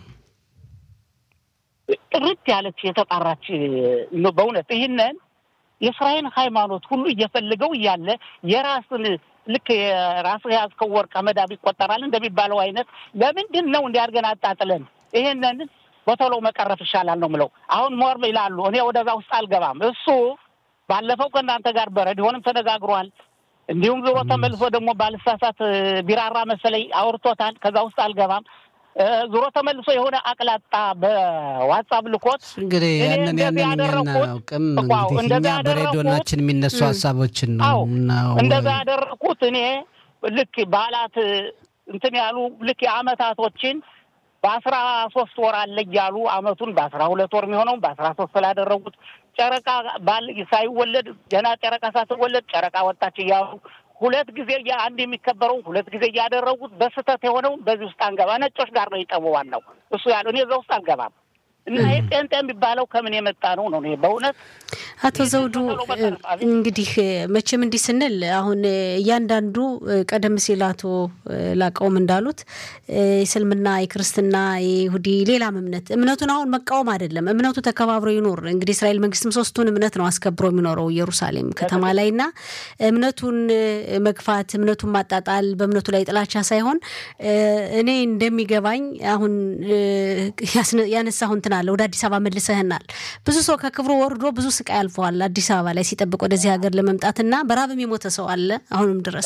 ጥርት ያለች የተጣራች በእውነት ይህንን የእስራኤል ሃይማኖት ሁሉ እየፈልገው እያለ የራስን ልክ የራስ የያዝከው ወርቅ መዳብ ይቆጠራል እንደሚባለው አይነት ለምንድን ነው እንዲያድርገን አጣጥለን ይሄንን በቶሎ መቀረፍ ይሻላል ነው ምለው። አሁን ሞር ይላሉ። እኔ ወደዛ ውስጥ አልገባም። እሱ ባለፈው ከእናንተ ጋር በረዲሆንም ተነጋግሯል። እንዲሁም ዞሮ ተመልሶ ደግሞ ባልሳሳት ቢራራ መሰለኝ አውርቶታል። ከዛ ውስጥ አልገባም። ዞሮ ተመልሶ የሆነ አቅላጣ በዋትሳፕ ልኮት እንግዲህ ያንን ያንን አናውቅም። እንግዲህ እኛ በሬዲዮናችን የሚነሱ ሀሳቦችን ነው እንደዛ ያደረኩት እኔ ልክ በዓላት እንትን ያሉ ልክ የአመታቶችን በአስራ ሶስት ወር አለ እያሉ አመቱን በአስራ ሁለት ወር የሚሆነው በአስራ ሶስት ስላደረጉት ጨረቃ ባል ሳይወለድ ገና ጨረቃ ሳትወለድ ጨረቃ ወጣች እያሉ ሁለት ጊዜ አንድ የሚከበረው ሁለት ጊዜ እያደረጉት በስህተት የሆነው በዚህ ውስጥ አንገባ። ነጮች ጋር ነው ይጠቡ ዋናው እሱ ያለው እኔ እዛ ውስጥ አልገባም። እና ይህ ጴንጤ የሚባለው ከምን የመጣ ነው ነው በእውነት አቶ ዘውዱ እንግዲህ መቼም እንዲህ ስንል አሁን እያንዳንዱ ቀደም ሲል አቶ ላቀውም እንዳሉት የእስልምና፣ የክርስትና፣ የይሁዲ ሌላም እምነት እምነቱን አሁን መቃወም አይደለም። እምነቱ ተከባብሮ ይኖር። እንግዲህ እስራኤል መንግስትም ሶስቱን እምነት ነው አስከብሮ የሚኖረው ኢየሩሳሌም ከተማ ላይ እና እምነቱን መግፋት፣ እምነቱን ማጣጣል፣ በእምነቱ ላይ ጥላቻ ሳይሆን እኔ እንደሚገባኝ አሁን ያነሳሁን እንትን አለ ወደ አዲስ አበባ መልሰህናል። ብዙ ሰው ከክብሩ ወርዶ ብዙ ስቃይ አልፈዋል አዲስ አበባ ላይ ሲጠብቅ ወደዚህ ሀገር ለመምጣትና በራብም የሞተ ሰው አለ አሁንም ድረስ።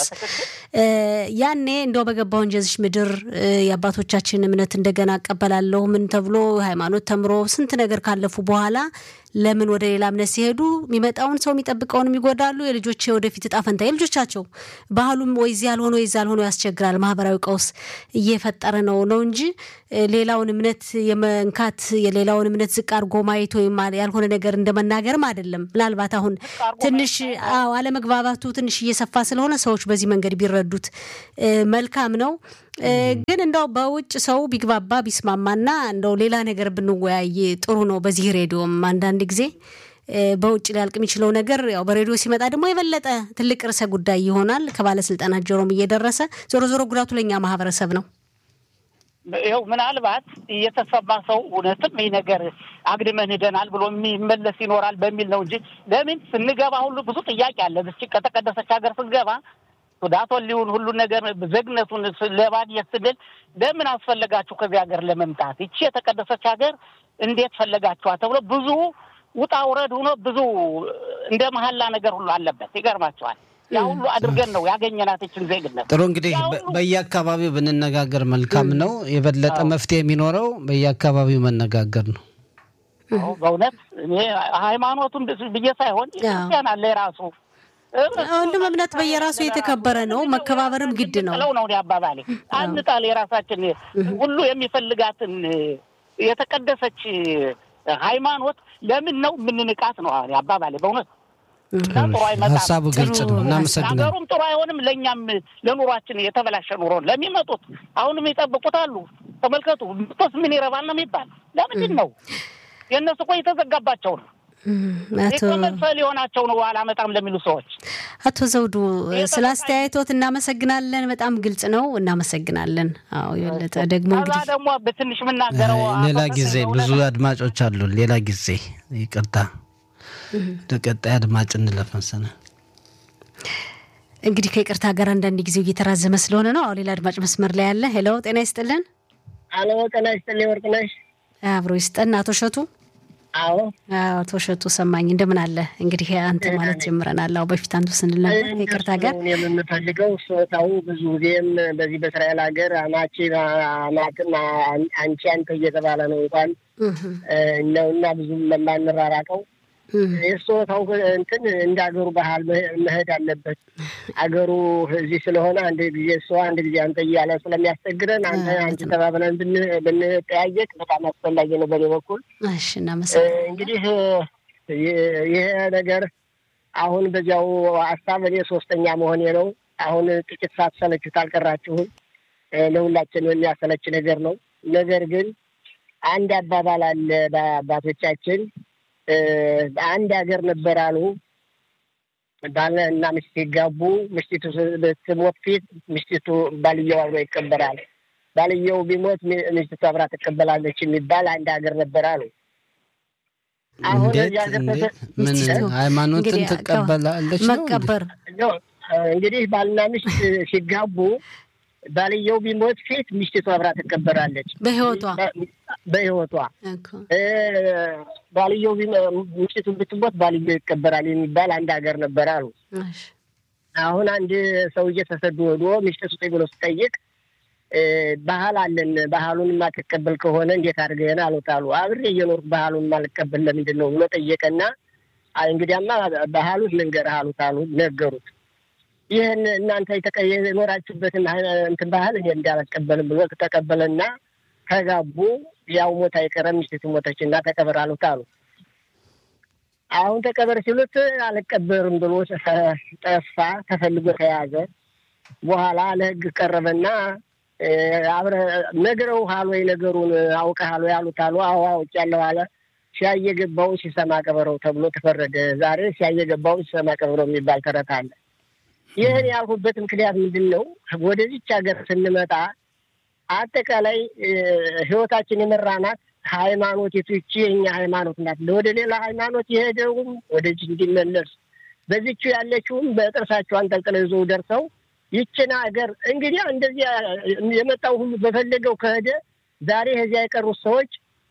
ያኔ እንደው በገባው እንጀዝሽ ምድር የአባቶቻችን እምነት እንደገና እቀበላለሁ ምን ተብሎ ሃይማኖት ተምሮ ስንት ነገር ካለፉ በኋላ ለምን ወደ ሌላ እምነት ሲሄዱ የሚመጣውን ሰው የሚጠብቀውን ይጎዳሉ። የልጆች ወደፊት እጣ ፈንታ የልጆቻቸው ባህሉም ወይ እዚህ ያልሆነ ወይ እዚህ ያልሆነ ያስቸግራል። ማህበራዊ ቀውስ እየፈጠረ ነው ነው እንጂ ሌላውን እምነት የመንካት የሌላውን እምነት ዝቅ አድርጎ ማየት ወይም ያልሆነ ነገር እንደመናገርም አይደለም። ምናልባት አሁን ትንሽ አለመግባባቱ ትንሽ እየሰፋ ስለሆነ ሰዎች በዚህ መንገድ ቢረዱት መልካም ነው። ግን እንደው በውጭ ሰው ቢግባባ ቢስማማና እንደው ሌላ ነገር ብንወያይ ጥሩ ነው። በዚህ ሬዲዮም አንዳንድ ጊዜ በውጭ ሊያልቅ የሚችለው ነገር ያው በሬዲዮ ሲመጣ ደግሞ የበለጠ ትልቅ ርዕሰ ጉዳይ ይሆናል። ከባለስልጣናት ጆሮም እየደረሰ ዞሮ ዞሮ ጉዳቱ ለእኛ ማህበረሰብ ነው። ይኸው ምናልባት እየተሰማ ሰው እውነትም ይህ ነገር አግድመን ሂደናል ብሎ የሚመለስ ይኖራል በሚል ነው እንጂ ለምን ስንገባ ሁሉ ብዙ ጥያቄ አለ። ብቻ ከተቀደሰች ሀገር ስንገባ ሱዳቶን ሊሆን ሁሉን ነገር ዘግነቱን ለማግኘት ስንል ለምን አስፈለጋችሁ ከዚህ ሀገር ለመምጣት ይቺ የተቀደሰች ሀገር እንዴት ፈለጋችኋት ተብሎ ብዙ ውጣ ውረድ ሆኖ ብዙ እንደ መሀላ ነገር ሁሉ አለበት። ይገርማቸዋል። ያ ሁሉ አድርገን ነው ያገኘናት ይችን ዜግነት። ጥሩ እንግዲህ በየአካባቢው ብንነጋገር መልካም ነው። የበለጠ መፍትሄ የሚኖረው በየአካባቢው መነጋገር ነው። በእውነት እኔ ሃይማኖቱን ብዬ ሳይሆን ክርስቲያን አለ የራሱ ሁሉም እምነት በየራሱ የተከበረ ነው። መከባበርም ግድ ነው ለው ነው አባባሌ። አንጣል የራሳችን ሁሉ የሚፈልጋትን የተቀደሰች ሃይማኖት ለምን ነው የምንንቃት ነው አባባሌ በእውነት ጥሩ አይመጣም። ሀሳቡ ግልጽ ነው። እናመሰግናለን። ሀገሩም ጥሩ አይሆንም። ለእኛም ለኑሯችን የተበላሸ ኑሮ ለሚመጡት አሁንም ይጠብቁት አሉ። ተመልከቱ ምቶስ ምን ይረባል ነው የሚባል ለምንድን ነው? የእነሱ እኮ የተዘጋባቸው ነው መክፈል የሆናቸው ነው አላመጣም ለሚሉ ሰዎች። አቶ ዘውዱ ስለ አስተያየቶት እናመሰግናለን። በጣም ግልጽ ነው። እናመሰግናለን። አዎ የበለጠ ደግሞ ከዛ ደግሞ በትንሽ የምናገረው ሌላ ጊዜ ብዙ አድማጮች አሉ። ሌላ ጊዜ ይቅርታ፣ ለቀጣይ አድማጭ እንለፍ መሰለኝ። እንግዲህ ከይቅርታ ጋር አንዳንድ ጊዜው እየተራዘመ ስለሆነ ነው። አሁን ሌላ አድማጭ መስመር ላይ ያለ። ሄሎ፣ ጤና ይስጥልን። አሎ፣ ጤና ይስጥልኝ። ወርቅነሽ አብሮ ይስጠን። አቶ ሸቱ አዎ አቶ ሸቱ ሰማኝ እንደምን አለ? እንግዲህ አንተ ማለት ጀምረናል። አዎ በፊት አንቱ ስንል ነበር ከይቅርታ ጋር የምንፈልገው ሶታው ብዙ ጊዜም በዚህ በእስራኤል ሀገር አማቺ አማትም አንቺ አንተ እየተባለ ነው እንኳን ነው እና ብዙም ለማንራራቀው የሶታው እንትን እንደ ሀገሩ ባህል መሄድ አለበት። አገሩ እዚህ ስለሆነ አንድ ጊዜ እሷ አንድ ጊዜ አንተ እያለ ስለሚያስቸግረን አንተ አንቺ ተባብለን ብንጠያየቅ በጣም አስፈላጊ ነው በኔ በኩል። እሺ እናመሰግናለን። እንግዲህ ይሄ ነገር አሁን በዚያው ሀሳብ እኔ ሶስተኛ መሆኔ ነው። አሁን ጥቂት ሳትሰለቹት አልቀራችሁም። ለሁላችን የሚያሰለች ነገር ነው። ነገር ግን አንድ አባባል አለ በአባቶቻችን አንድ ሀገር ነበር አሉ። ባል እና ሚስት ሲጋቡ ሚስቲቱ ስትሞት ፊት ሚስቲቱ ባልየው አብሮ ይቀበላል። ባልየው ቢሞት ሚስቲቱ አብራ ትቀበላለች የሚባል አንድ ሀገር ነበር አሉ። አሁን ምን ሃይማኖትን ትቀበላለች ነው መቀበር እንግዲህ ባልና ሚስት ሲጋቡ ባልየው ቢሞት ፊት ሚስቲቱ አብራ ትቀበራለች። በህይወቷ በህይወቷ ባልየው ሚስቲቱ ብትሞት ባልየው ይቀበራል የሚባል አንድ ሀገር ነበር አሉ። አሁን አንድ ሰውዬ ተሰዶ ወዶ ሚስቲቱ ስጠኝ ብሎ ስጠይቅ ባህል አለን ባህሉን የማትቀበል ከሆነ እንዴት አድርገን አሉት አሉ። አብሬ እየኖርኩ ባህሉን የማልቀበል ለምንድን ነው ብሎ ጠየቀና እንግዲያማ ባህሉን ልንገርህ አሉት አሉ ነገሩት። ይህን እናንተ የኖራችሁበትን እንትን ባህል እኔ እንዳልቀበልም ብሎ ተቀበለና ተጋቡ። ያው ሞት አይቀረም ሚስቲቱ ሞተች እና ተቀበር አሉት አሉ። አሁን ተቀበር ሲሉት አልቀበርም ብሎ ጠፋ። ተፈልጎ ተያዘ። በኋላ ለህግ ቀረበና አብረ ነግረውሃል ወይ ነገሩን አውቀሃል ወይ አሉት አሉ። አዎ አውቄያለሁ አለ። ሲያየ ገባውን ሲሰማ ቀበረው ተብሎ ተፈረደ። ዛሬ ሲያየ ገባውን ሲሰማ ቀበረው የሚባል ተረት አለ። ይህን ያልኩበት ምክንያት ምንድን ነው? ወደዚች ሀገር ስንመጣ አጠቃላይ ህይወታችን የመራናት ሃይማኖት የቱቺ የኛ ሃይማኖት ናት። ወደ ሌላ ሃይማኖት የሄደውም ወደዚህ እንዲመለስ በዚቹ ያለችውም በጥርሳቸው አንጠልጥለው ይዘው ደርሰው ይችን ሀገር እንግዲህ እንደዚህ የመጣው ሁሉ በፈለገው ከሄደ ዛሬ ከዚያ የቀሩት ሰዎች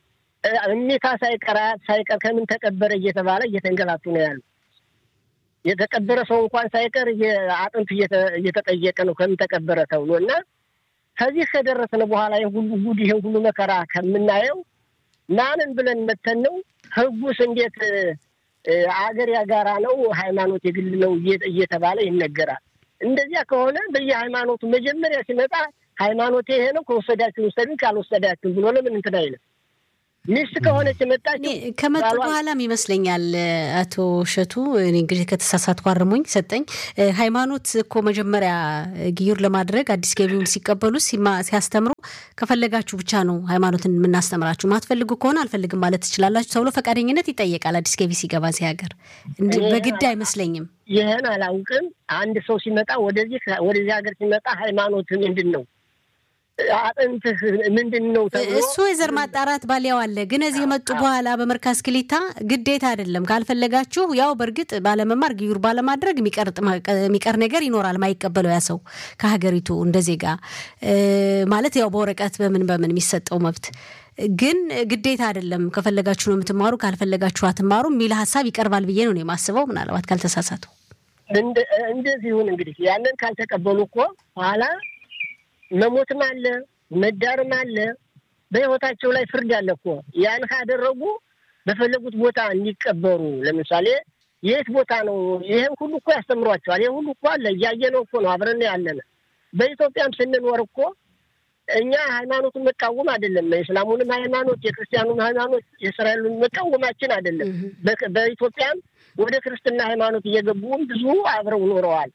እሚታ ሳይቀር አያት ሳይቀር ከምን ተቀበረ እየተባለ እየተንገላቱ ነው ያሉ። የተቀበረ ሰው እንኳን ሳይቀር አጥንት እየተጠየቀ ነው ከምን ተቀበረ ተብሎ እና ከዚህ ከደረስን በኋላ ይህን ሁሉ ጉድ ይህን ሁሉ መከራ ከምናየው ማንን ብለን መተን ነው? ህጉስ እንዴት አገር ያጋራ ነው ሃይማኖት የግል ነው እየተባለ ይነገራል። እንደዚያ ከሆነ በየሃይማኖቱ መጀመሪያ ሲመጣ ሃይማኖት ይሄ ነው ከወሰዳችሁ ውሰዱን፣ ካልወሰዳችሁ ብሎ ለምን እንትን አይልም? ሚስት ከሆነች የመጣችው ከመጡ በኋላም ይመስለኛል። አቶ እሸቱ እኔ እንግዲህ ከተሳሳትኩ አርሙኝ ሰጠኝ። ሃይማኖት እኮ መጀመሪያ ግዩር ለማድረግ አዲስ ገቢውን ሲቀበሉ ሲያስተምሩ ከፈለጋችሁ ብቻ ነው ሃይማኖትን የምናስተምራችሁ፣ ማትፈልጉ ከሆነ አልፈልግም ማለት ትችላላችሁ ተብሎ ፈቃደኝነት ይጠየቃል። አዲስ ገቢ ሲገባ እዚህ ሀገር በግድ አይመስለኝም። ይህን አላውቅም። አንድ ሰው ሲመጣ ወደዚህ ወደዚህ ሀገር ሲመጣ ሃይማኖት ምንድን ነው አጥንትህ ምንድን ነው ተብሎ እሱ የዘር ማጣራት ባሊያው አለ። ግን እዚህ የመጡ በኋላ በመርካዝ ክሊታ ግዴታ አይደለም። ካልፈለጋችሁ ያው በእርግጥ ባለመማር ግዩር ባለማድረግ የሚቀር ነገር ይኖራል። ማይቀበለው ያ ሰው ከሀገሪቱ እንደ ዜጋ ማለት ያው በወረቀት በምን በምን የሚሰጠው መብት ግን ግዴታ አይደለም። ከፈለጋችሁ ነው የምትማሩ፣ ካልፈለጋችሁ አትማሩ የሚል ሀሳብ ይቀርባል ብዬ ነው የማስበው። ምናልባት ካልተሳሳቱ እንደዚህ ይሁን እንግዲህ ያንን ካልተቀበሉ እኮ ኋላ መሞትም አለ መዳርም አለ። በህይወታቸው ላይ ፍርድ አለ እኮ ያን ካደረጉ በፈለጉት ቦታ እንዲቀበሩ። ለምሳሌ የት ቦታ ነው? ይህን ሁሉ እኮ ያስተምሯቸዋል። ይህ ሁሉ እኮ አለ፣ እያየነው እኮ ነው፣ አብረን ያለን። በኢትዮጵያም ስንኖር እኮ እኛ ሃይማኖቱን መቃወም አይደለም፣ የእስላሙንም ሃይማኖት የክርስቲያኑን ሃይማኖት የእስራኤሉን መቃወማችን አይደለም። በኢትዮጵያም ወደ ክርስትና ሃይማኖት እየገቡም ብዙ አብረው ኖረዋል።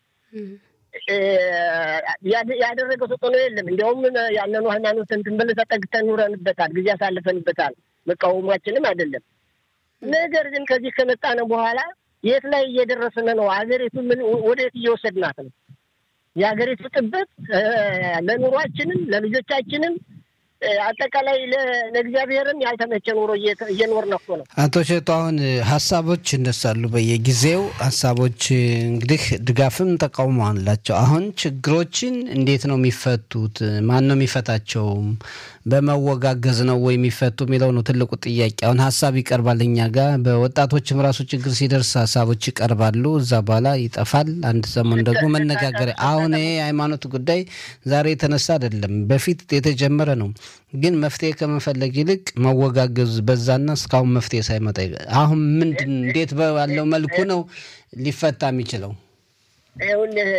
ያደረገው ተጽዕኖ የለም። እንዲያውም ያንኑ ሃይማኖት እንትን ብለን ተጠግተን ኑረንበታል፣ ጊዜ አሳልፈንበታል። መቃወማችንም አይደለም። ነገር ግን ከዚህ ከመጣነ በኋላ የት ላይ እየደረስን ነው? ሀገሪቱ ምን ወደየት እየወሰድናት ነው? የሀገሪቱ ጥበት ለኑሯችንም ለልጆቻችንም አጠቃላይ ለእግዚአብሔርም ያልተመቸ ኑሮ እየኖርን እኮ ነው። አቶ ሸቱ አሁን ሀሳቦች ይነሳሉ በየጊዜው ሀሳቦች እንግዲህ ድጋፍም ተቃውሞ አላቸው። አሁን ችግሮችን እንዴት ነው የሚፈቱት? ማን ነው የሚፈታቸው? በመወጋገዝ ነው ወይ የሚፈቱ የሚለው ነው ትልቁ ጥያቄ። አሁን ሀሳብ ይቀርባል እኛ ጋር በወጣቶችም ራሱ ችግር ሲደርስ ሀሳቦች ይቀርባሉ። እዛ በኋላ ይጠፋል። አንድ ሰሞን ደግሞ መነጋገሪያ። አሁን ይሄ የሃይማኖት ጉዳይ ዛሬ የተነሳ አይደለም፣ በፊት የተጀመረ ነው። ግን መፍትሄ ከመፈለግ ይልቅ መወጋገዝ በዛና እስካሁን መፍትሄ ሳይመጣ አሁን ምንድን እንዴት ባለው መልኩ ነው ሊፈታ የሚችለው? ይኸውልህ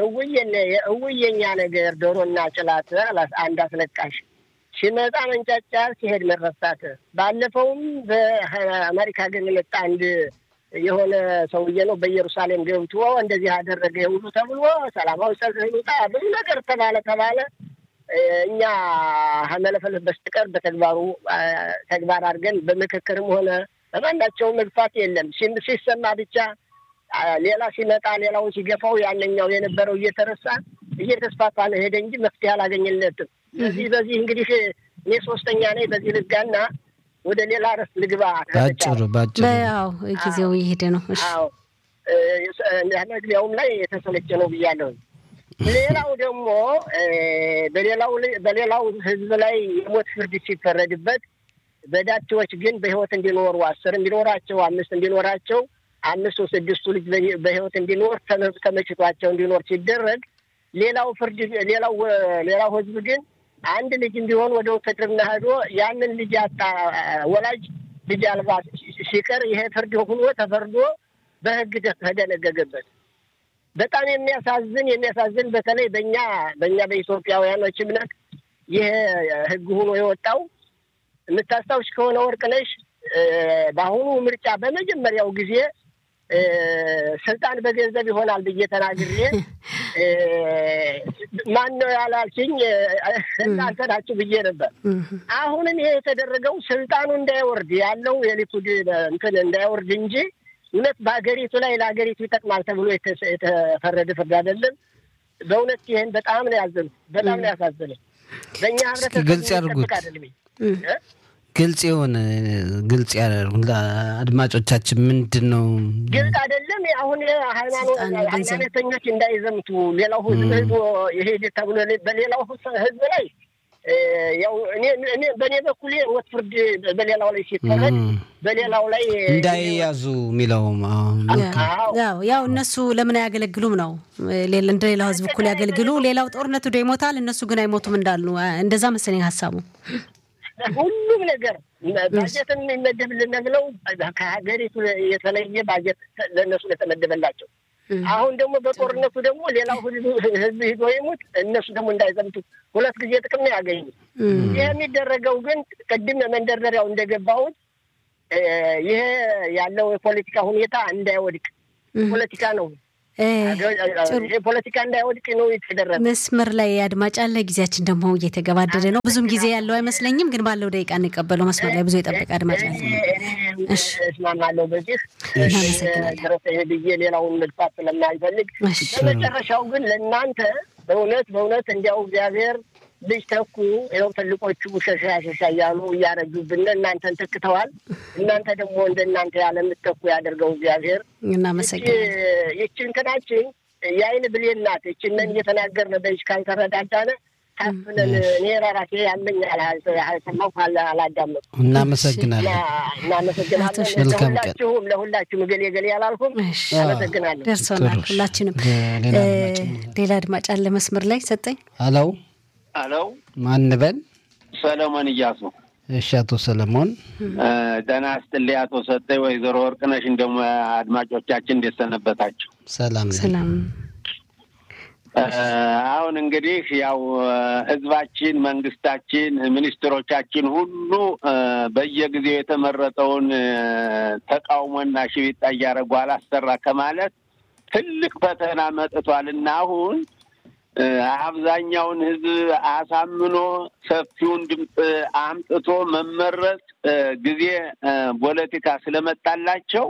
እውየኛ ነገር ዶሮና ጭላት አንድ አስለቃሽ ሲመጣ መንጫጫር ሲሄድ መረሳት። ባለፈውም በአሜሪካ ግን የመጣ አንድ የሆነ ሰውዬ ነው በኢየሩሳሌም ገብቶ እንደዚህ አደረገ ሁሉ ተብሎ ሰላማዊ ሰልፍ ይውጣ ብዙ ነገር ተባለ ተባለ። እኛ ከመለፈለፍ በስተቀር በተግባሩ ተግባር አድርገን በምክክርም ሆነ በማናቸው መግፋት የለም። ሲሰማ ብቻ ሌላ ሲመጣ ሌላውን ሲገፋው ያነኛው የነበረው እየተረሳ እየተስፋፋ ነው ሄደ እንጂ መፍትሄ አላገኘለትም። በዚህ በዚህ እንግዲህ እኔ ሶስተኛ ነኝ። በዚህ ልጋና ወደ ሌላ ረስ ልግባ። ባጭሩ ባጭሩ ያው ጊዜው እየሄደ ነው። አዎ መግቢያውም ላይ የተሰለቸ ነው ብያለሁ። ሌላው ደግሞ በሌላው በሌላው ህዝብ ላይ የሞት ፍርድ ሲፈረድበት በዳቸዎች ግን በህይወት እንዲኖሩ አስር እንዲኖራቸው አምስት እንዲኖራቸው አምስቱ ስድስቱ ልጅ በህይወት እንዲኖር ተመችቷቸው እንዲኖር ሲደረግ ሌላው ፍርድ ሌላው ሌላው ህዝብ ግን አንድ ልጅ እንዲሆን ወደ ውትድርና ሄዶ ያንን ልጅ ያጣ ወላጅ ልጅ አልባ ሲቀር ይሄ ፍርድ ሆኖ ተፈርዶ በህግ ተደነገገበት። በጣም የሚያሳዝን የሚያሳዝን በተለይ በእኛ በእኛ በኢትዮጵያውያኖች እምነት ይሄ ህግ ሆኖ የወጣው የምታስታውሽ ከሆነ ወርቅነሽ በአሁኑ ምርጫ በመጀመሪያው ጊዜ ስልጣን በገንዘብ ይሆናል ብዬ ተናግሬ ማን ነው ያላልሽኝ እናንተ ናችሁ ብዬ ነበር። አሁንም ይሄ የተደረገው ስልጣኑ እንዳይወርድ ያለው የሊኩድ እንትን እንዳይወርድ እንጂ እውነት በሀገሪቱ ላይ ለሀገሪቱ ይጠቅማል ተብሎ የተፈረደ ፍርድ አይደለም። በእውነት ይህን በጣም ነው ያዘኑ፣ በጣም ነው ያሳዘነ። በእኛ ህብረተሰብ ግልጽ ያድርጉት አይደለም ግልጽ የሆነ ግልጽ አድማጮቻችን ምንድን ነው ግልጽ አይደለም። አሁን ሃይማኖት ሃይማኖተኞች እንዳይዘምቱ ሌላው ህዝብ ህዝብ ይሄድ ተብሎ በሌላው ህዝብ ላይ ያው እኔ እኔ በእኔ በኩል ሞት ፍርድ በሌላው ላይ ሲፈረድ በሌላው ላይ እንዳይያዙ የሚለው ያው ያው እነሱ ለምን አያገለግሉም ነው እንደ ሌላው ህዝብ እኩል ያገልግሉ፣ ሌላው ጦርነቱ ደ ይሞታል፣ እነሱ ግን አይሞቱም እንዳሉ እንደዛ መሰለኝ ሀሳቡ። ሁሉም ነገር ባጀትን የሚመደብልን ብለው ከሀገሪቱ የተለየ ባጀት ለእነሱ ለተመደበላቸው አሁን ደግሞ በጦርነቱ ደግሞ ሌላው ህዝብ ሂዶ ይሙት እነሱ ደግሞ እንዳይዘምቱ ሁለት ጊዜ ጥቅም ነው ያገኙ። ይህ የሚደረገው ግን ቅድም መንደርደሪያው እንደገባሁት ይሄ ያለው የፖለቲካ ሁኔታ እንዳይወድቅ ፖለቲካ ነው ፖለቲካ እንዳይወድቅ ነው የተደረገ። መስመር ላይ አድማጭ አለ። ጊዜያችን ደግሞ እየተገባደደ ነው። ብዙም ጊዜ ያለው አይመስለኝም፣ ግን ባለው ደቂቃ እንቀበለው። መስመር ላይ ብዙ የጠበቀ አድማጭ አለ። እስማማለሁ። በዚህ ድረስ ብዬ ሌላውን መግፋት ስለማይፈልግ በመጨረሻው ግን ለእናንተ በእውነት በእውነት እንዲያው እግዚአብሔር ልጅ ተኩ ይኸው ትልቆቹ ሸሻ ሸሻ እያሉ እያረጁብን እናንተን ተክተዋል። እናንተ ደግሞ እንደ እናንተ ያለ የምትተኩ ያደርገው እግዚአብሔር። እናመሰግናለን። ይቺ እንትናችን የአይን ብሌን ናት። ይችንን እየተናገርን በይች ካልተረዳዳነ ታፍነን እኔ ራሴ ያለኝ ያልሰማሁ አላዳመጡ። እናመሰግናለን። እናመሰግናለን። ለሁላችሁም ለሁላችሁም እገሌ እገሌ አላልኩም። አመሰግናለሁ። ደርሶናል ሁላችንም። ሌላ አድማጭ አለ መስመር ላይ ሰጠኝ። አለው አለው ማን በል? ሰለሞን እያሱ። እሺ፣ አቶ ሰለሞን ጤና ይስጥልኝ። አቶ ሰጠኝ፣ ወይዘሮ ወርቅነሽ እንደሞ አድማጮቻችን እንዴት ሰነበታችሁ? ሰላም ሰላም። አሁን እንግዲህ ያው ህዝባችን፣ መንግስታችን፣ ሚኒስትሮቻችን ሁሉ በየጊዜው የተመረጠውን ተቃውሞና ሽቢጣ እያደረጉ አላሰራ ከማለት ትልቅ ፈተና መጥቷል እና አሁን አብዛኛውን ህዝብ አሳምኖ ሰፊውን ድምፅ አምጥቶ መመረጥ ጊዜ ፖለቲካ ስለመጣላቸው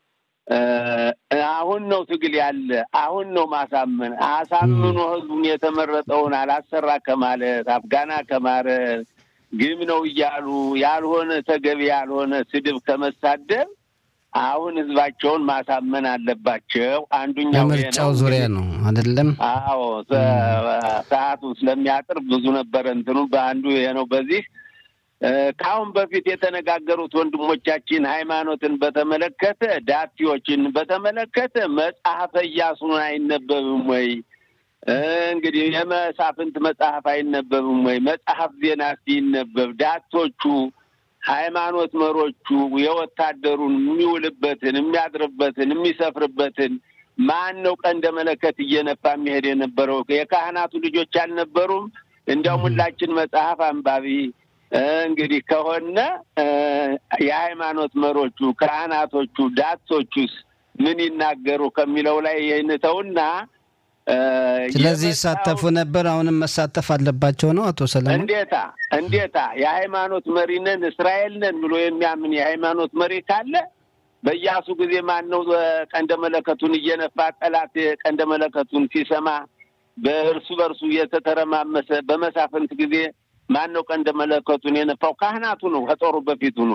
አሁን ነው ትግል ያለ። አሁን ነው ማሳመን። አሳምኖ ህዝቡን የተመረጠውን አላሰራ ከማለት አፍጋና ከማረት ግም ነው እያሉ ያልሆነ ተገቢ ያልሆነ ስድብ ከመሳደብ አሁን ህዝባቸውን ማሳመን አለባቸው። አንዱኛው በምርጫው ዙሪያ ነው አይደለም? አዎ ሰዓቱ ስለሚያጥር ብዙ ነበረ እንትኑ በአንዱ ይሄ ነው። በዚህ ከአሁን በፊት የተነጋገሩት ወንድሞቻችን ሃይማኖትን በተመለከተ ዳቲዎችን በተመለከተ መጽሐፈ ኢያሱን አይነበብም ወይ? እንግዲህ የመሳፍንት መጽሐፍ አይነበብም ወይ? መጽሐፍ ዜና ሲነበብ ዳቶቹ ሃይማኖት መሮቹ የወታደሩን የሚውልበትን የሚያድርበትን የሚሰፍርበትን ማን ነው ቀንደ መለከት እየነፋ የሚሄድ የነበረው? የካህናቱ ልጆች አልነበሩም? እንዲያውም ሁላችን መጽሐፍ አንባቢ እንግዲህ ከሆነ የሃይማኖት መሮቹ ካህናቶቹ ዳቶቹስ ምን ይናገሩ ከሚለው ላይ ይህንተውና ስለዚህ ይሳተፉ ነበር። አሁንም መሳተፍ አለባቸው ነው አቶ ሰለሞን። እንዴታ እንዴታ የሃይማኖት መሪ ነን እስራኤል ነን ብሎ የሚያምን የሃይማኖት መሪ ካለ በኢያሱ ጊዜ ማን ነው ቀንደ መለከቱን እየነፋ ጠላት ቀንደ መለከቱን ሲሰማ በእርሱ በእርሱ እየተተረማመሰ በመሳፍንት ጊዜ ማን ነው ቀንደ መለከቱን የነፋው? ካህናቱ ነው፣ ከጦሩ በፊቱ ነው።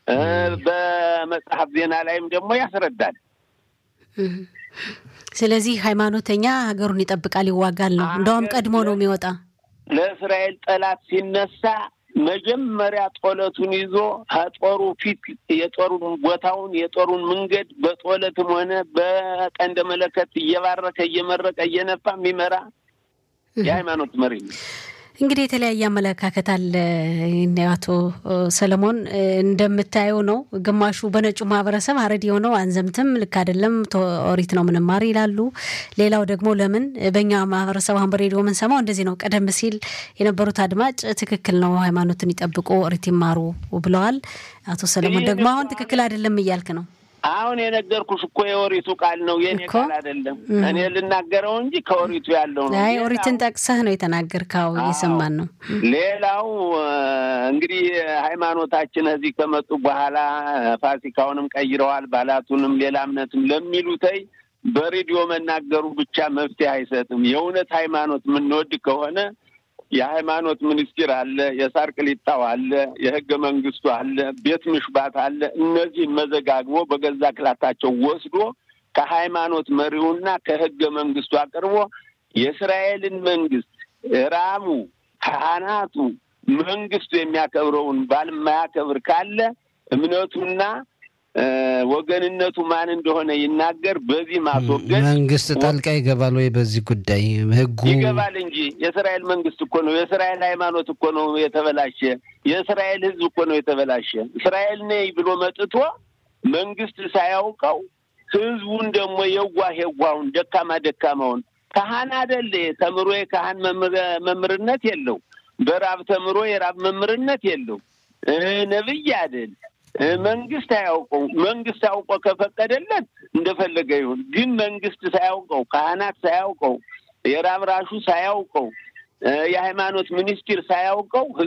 በመጽሐፍ ዜና ላይም ደግሞ ያስረዳል። ስለዚህ ሃይማኖተኛ ሀገሩን ይጠብቃል፣ ይዋጋል ነው። እንደውም ቀድሞ ነው የሚወጣ። ለእስራኤል ጠላት ሲነሳ መጀመሪያ ጦለቱን ይዞ ከጦሩ ፊት የጦሩን ቦታውን የጦሩን መንገድ በጦለትም ሆነ በቀንደ መለከት እየባረከ እየመረቀ እየነፋ የሚመራ የሃይማኖት መሪ ነው። እንግዲህ የተለያየ አመለካከት አለ። አቶ ሰለሞን እንደምታየው ነው። ግማሹ በነጩ ማህበረሰብ አረድ የሆነው አንዘምትም፣ ልክ አይደለም፣ ኦሪት ነው ምንማር ይላሉ። ሌላው ደግሞ ለምን በእኛ ማህበረሰብ አሁን በሬዲዮ የምንሰማው እንደዚህ ነው። ቀደም ሲል የነበሩት አድማጭ ትክክል ነው፣ ሃይማኖትን ይጠብቁ፣ ኦሪት ይማሩ ብለዋል። አቶ ሰለሞን ደግሞ አሁን ትክክል አይደለም እያልክ ነው። አሁን የነገርኩሽ እኮ የኦሪቱ ቃል ነው፣ የኔ ቃል አይደለም። እኔ ልናገረው እንጂ ከኦሪቱ ያለው ነው። አይ ኦሪትን ጠቅሰህ ነው የተናገርከው፣ እየሰማን ነው። ሌላው እንግዲህ ሃይማኖታችን እዚህ ከመጡ በኋላ ፋሲካውንም ቀይረዋል፣ ባላቱንም ሌላ እምነትም ለሚሉተይ በሬዲዮ መናገሩ ብቻ መፍትሄ አይሰጥም። የእውነት ሃይማኖት የምንወድ ከሆነ የሃይማኖት ሚኒስቴር አለ፣ የሳር ቅሊጣው አለ፣ የህገ መንግስቱ አለ፣ ቤት ምሽባት አለ። እነዚህን መዘጋግቦ በገዛ ክላታቸው ወስዶ ከሃይማኖት መሪውና ከህገ መንግስቱ አቅርቦ የእስራኤልን መንግስት ራሙ ካህናቱ መንግስቱ የሚያከብረውን ባል የማያከብር ካለ እምነቱና ወገንነቱ ማን እንደሆነ ይናገር። በዚህ ማስወገድ መንግስት ጣልቃ ይገባል ወይ? በዚህ ጉዳይ ህጉ ይገባል እንጂ የእስራኤል መንግስት እኮ ነው። የእስራኤል ሃይማኖት እኮ ነው የተበላሸ። የእስራኤል ህዝብ እኮ ነው የተበላሸ። እስራኤል ነኝ ብሎ መጥቶ መንግስት ሳያውቀው ህዝቡን ደግሞ የዋህ የዋሁን ደካማ ደካማውን ካህን አደለ ተምሮ የካህን መምህርነት የለው። በራብ ተምሮ የራብ መምህርነት የለው። ነብይ አይደል መንግስት አያውቀው። መንግስት አውቆ ከፈቀደለት እንደፈለገ ይሁን። ግን መንግስት ሳያውቀው፣ ካህናት ሳያውቀው፣ የራብ ራሹ ሳያውቀው፣ የሃይማኖት ሚኒስቴር ሳያውቀው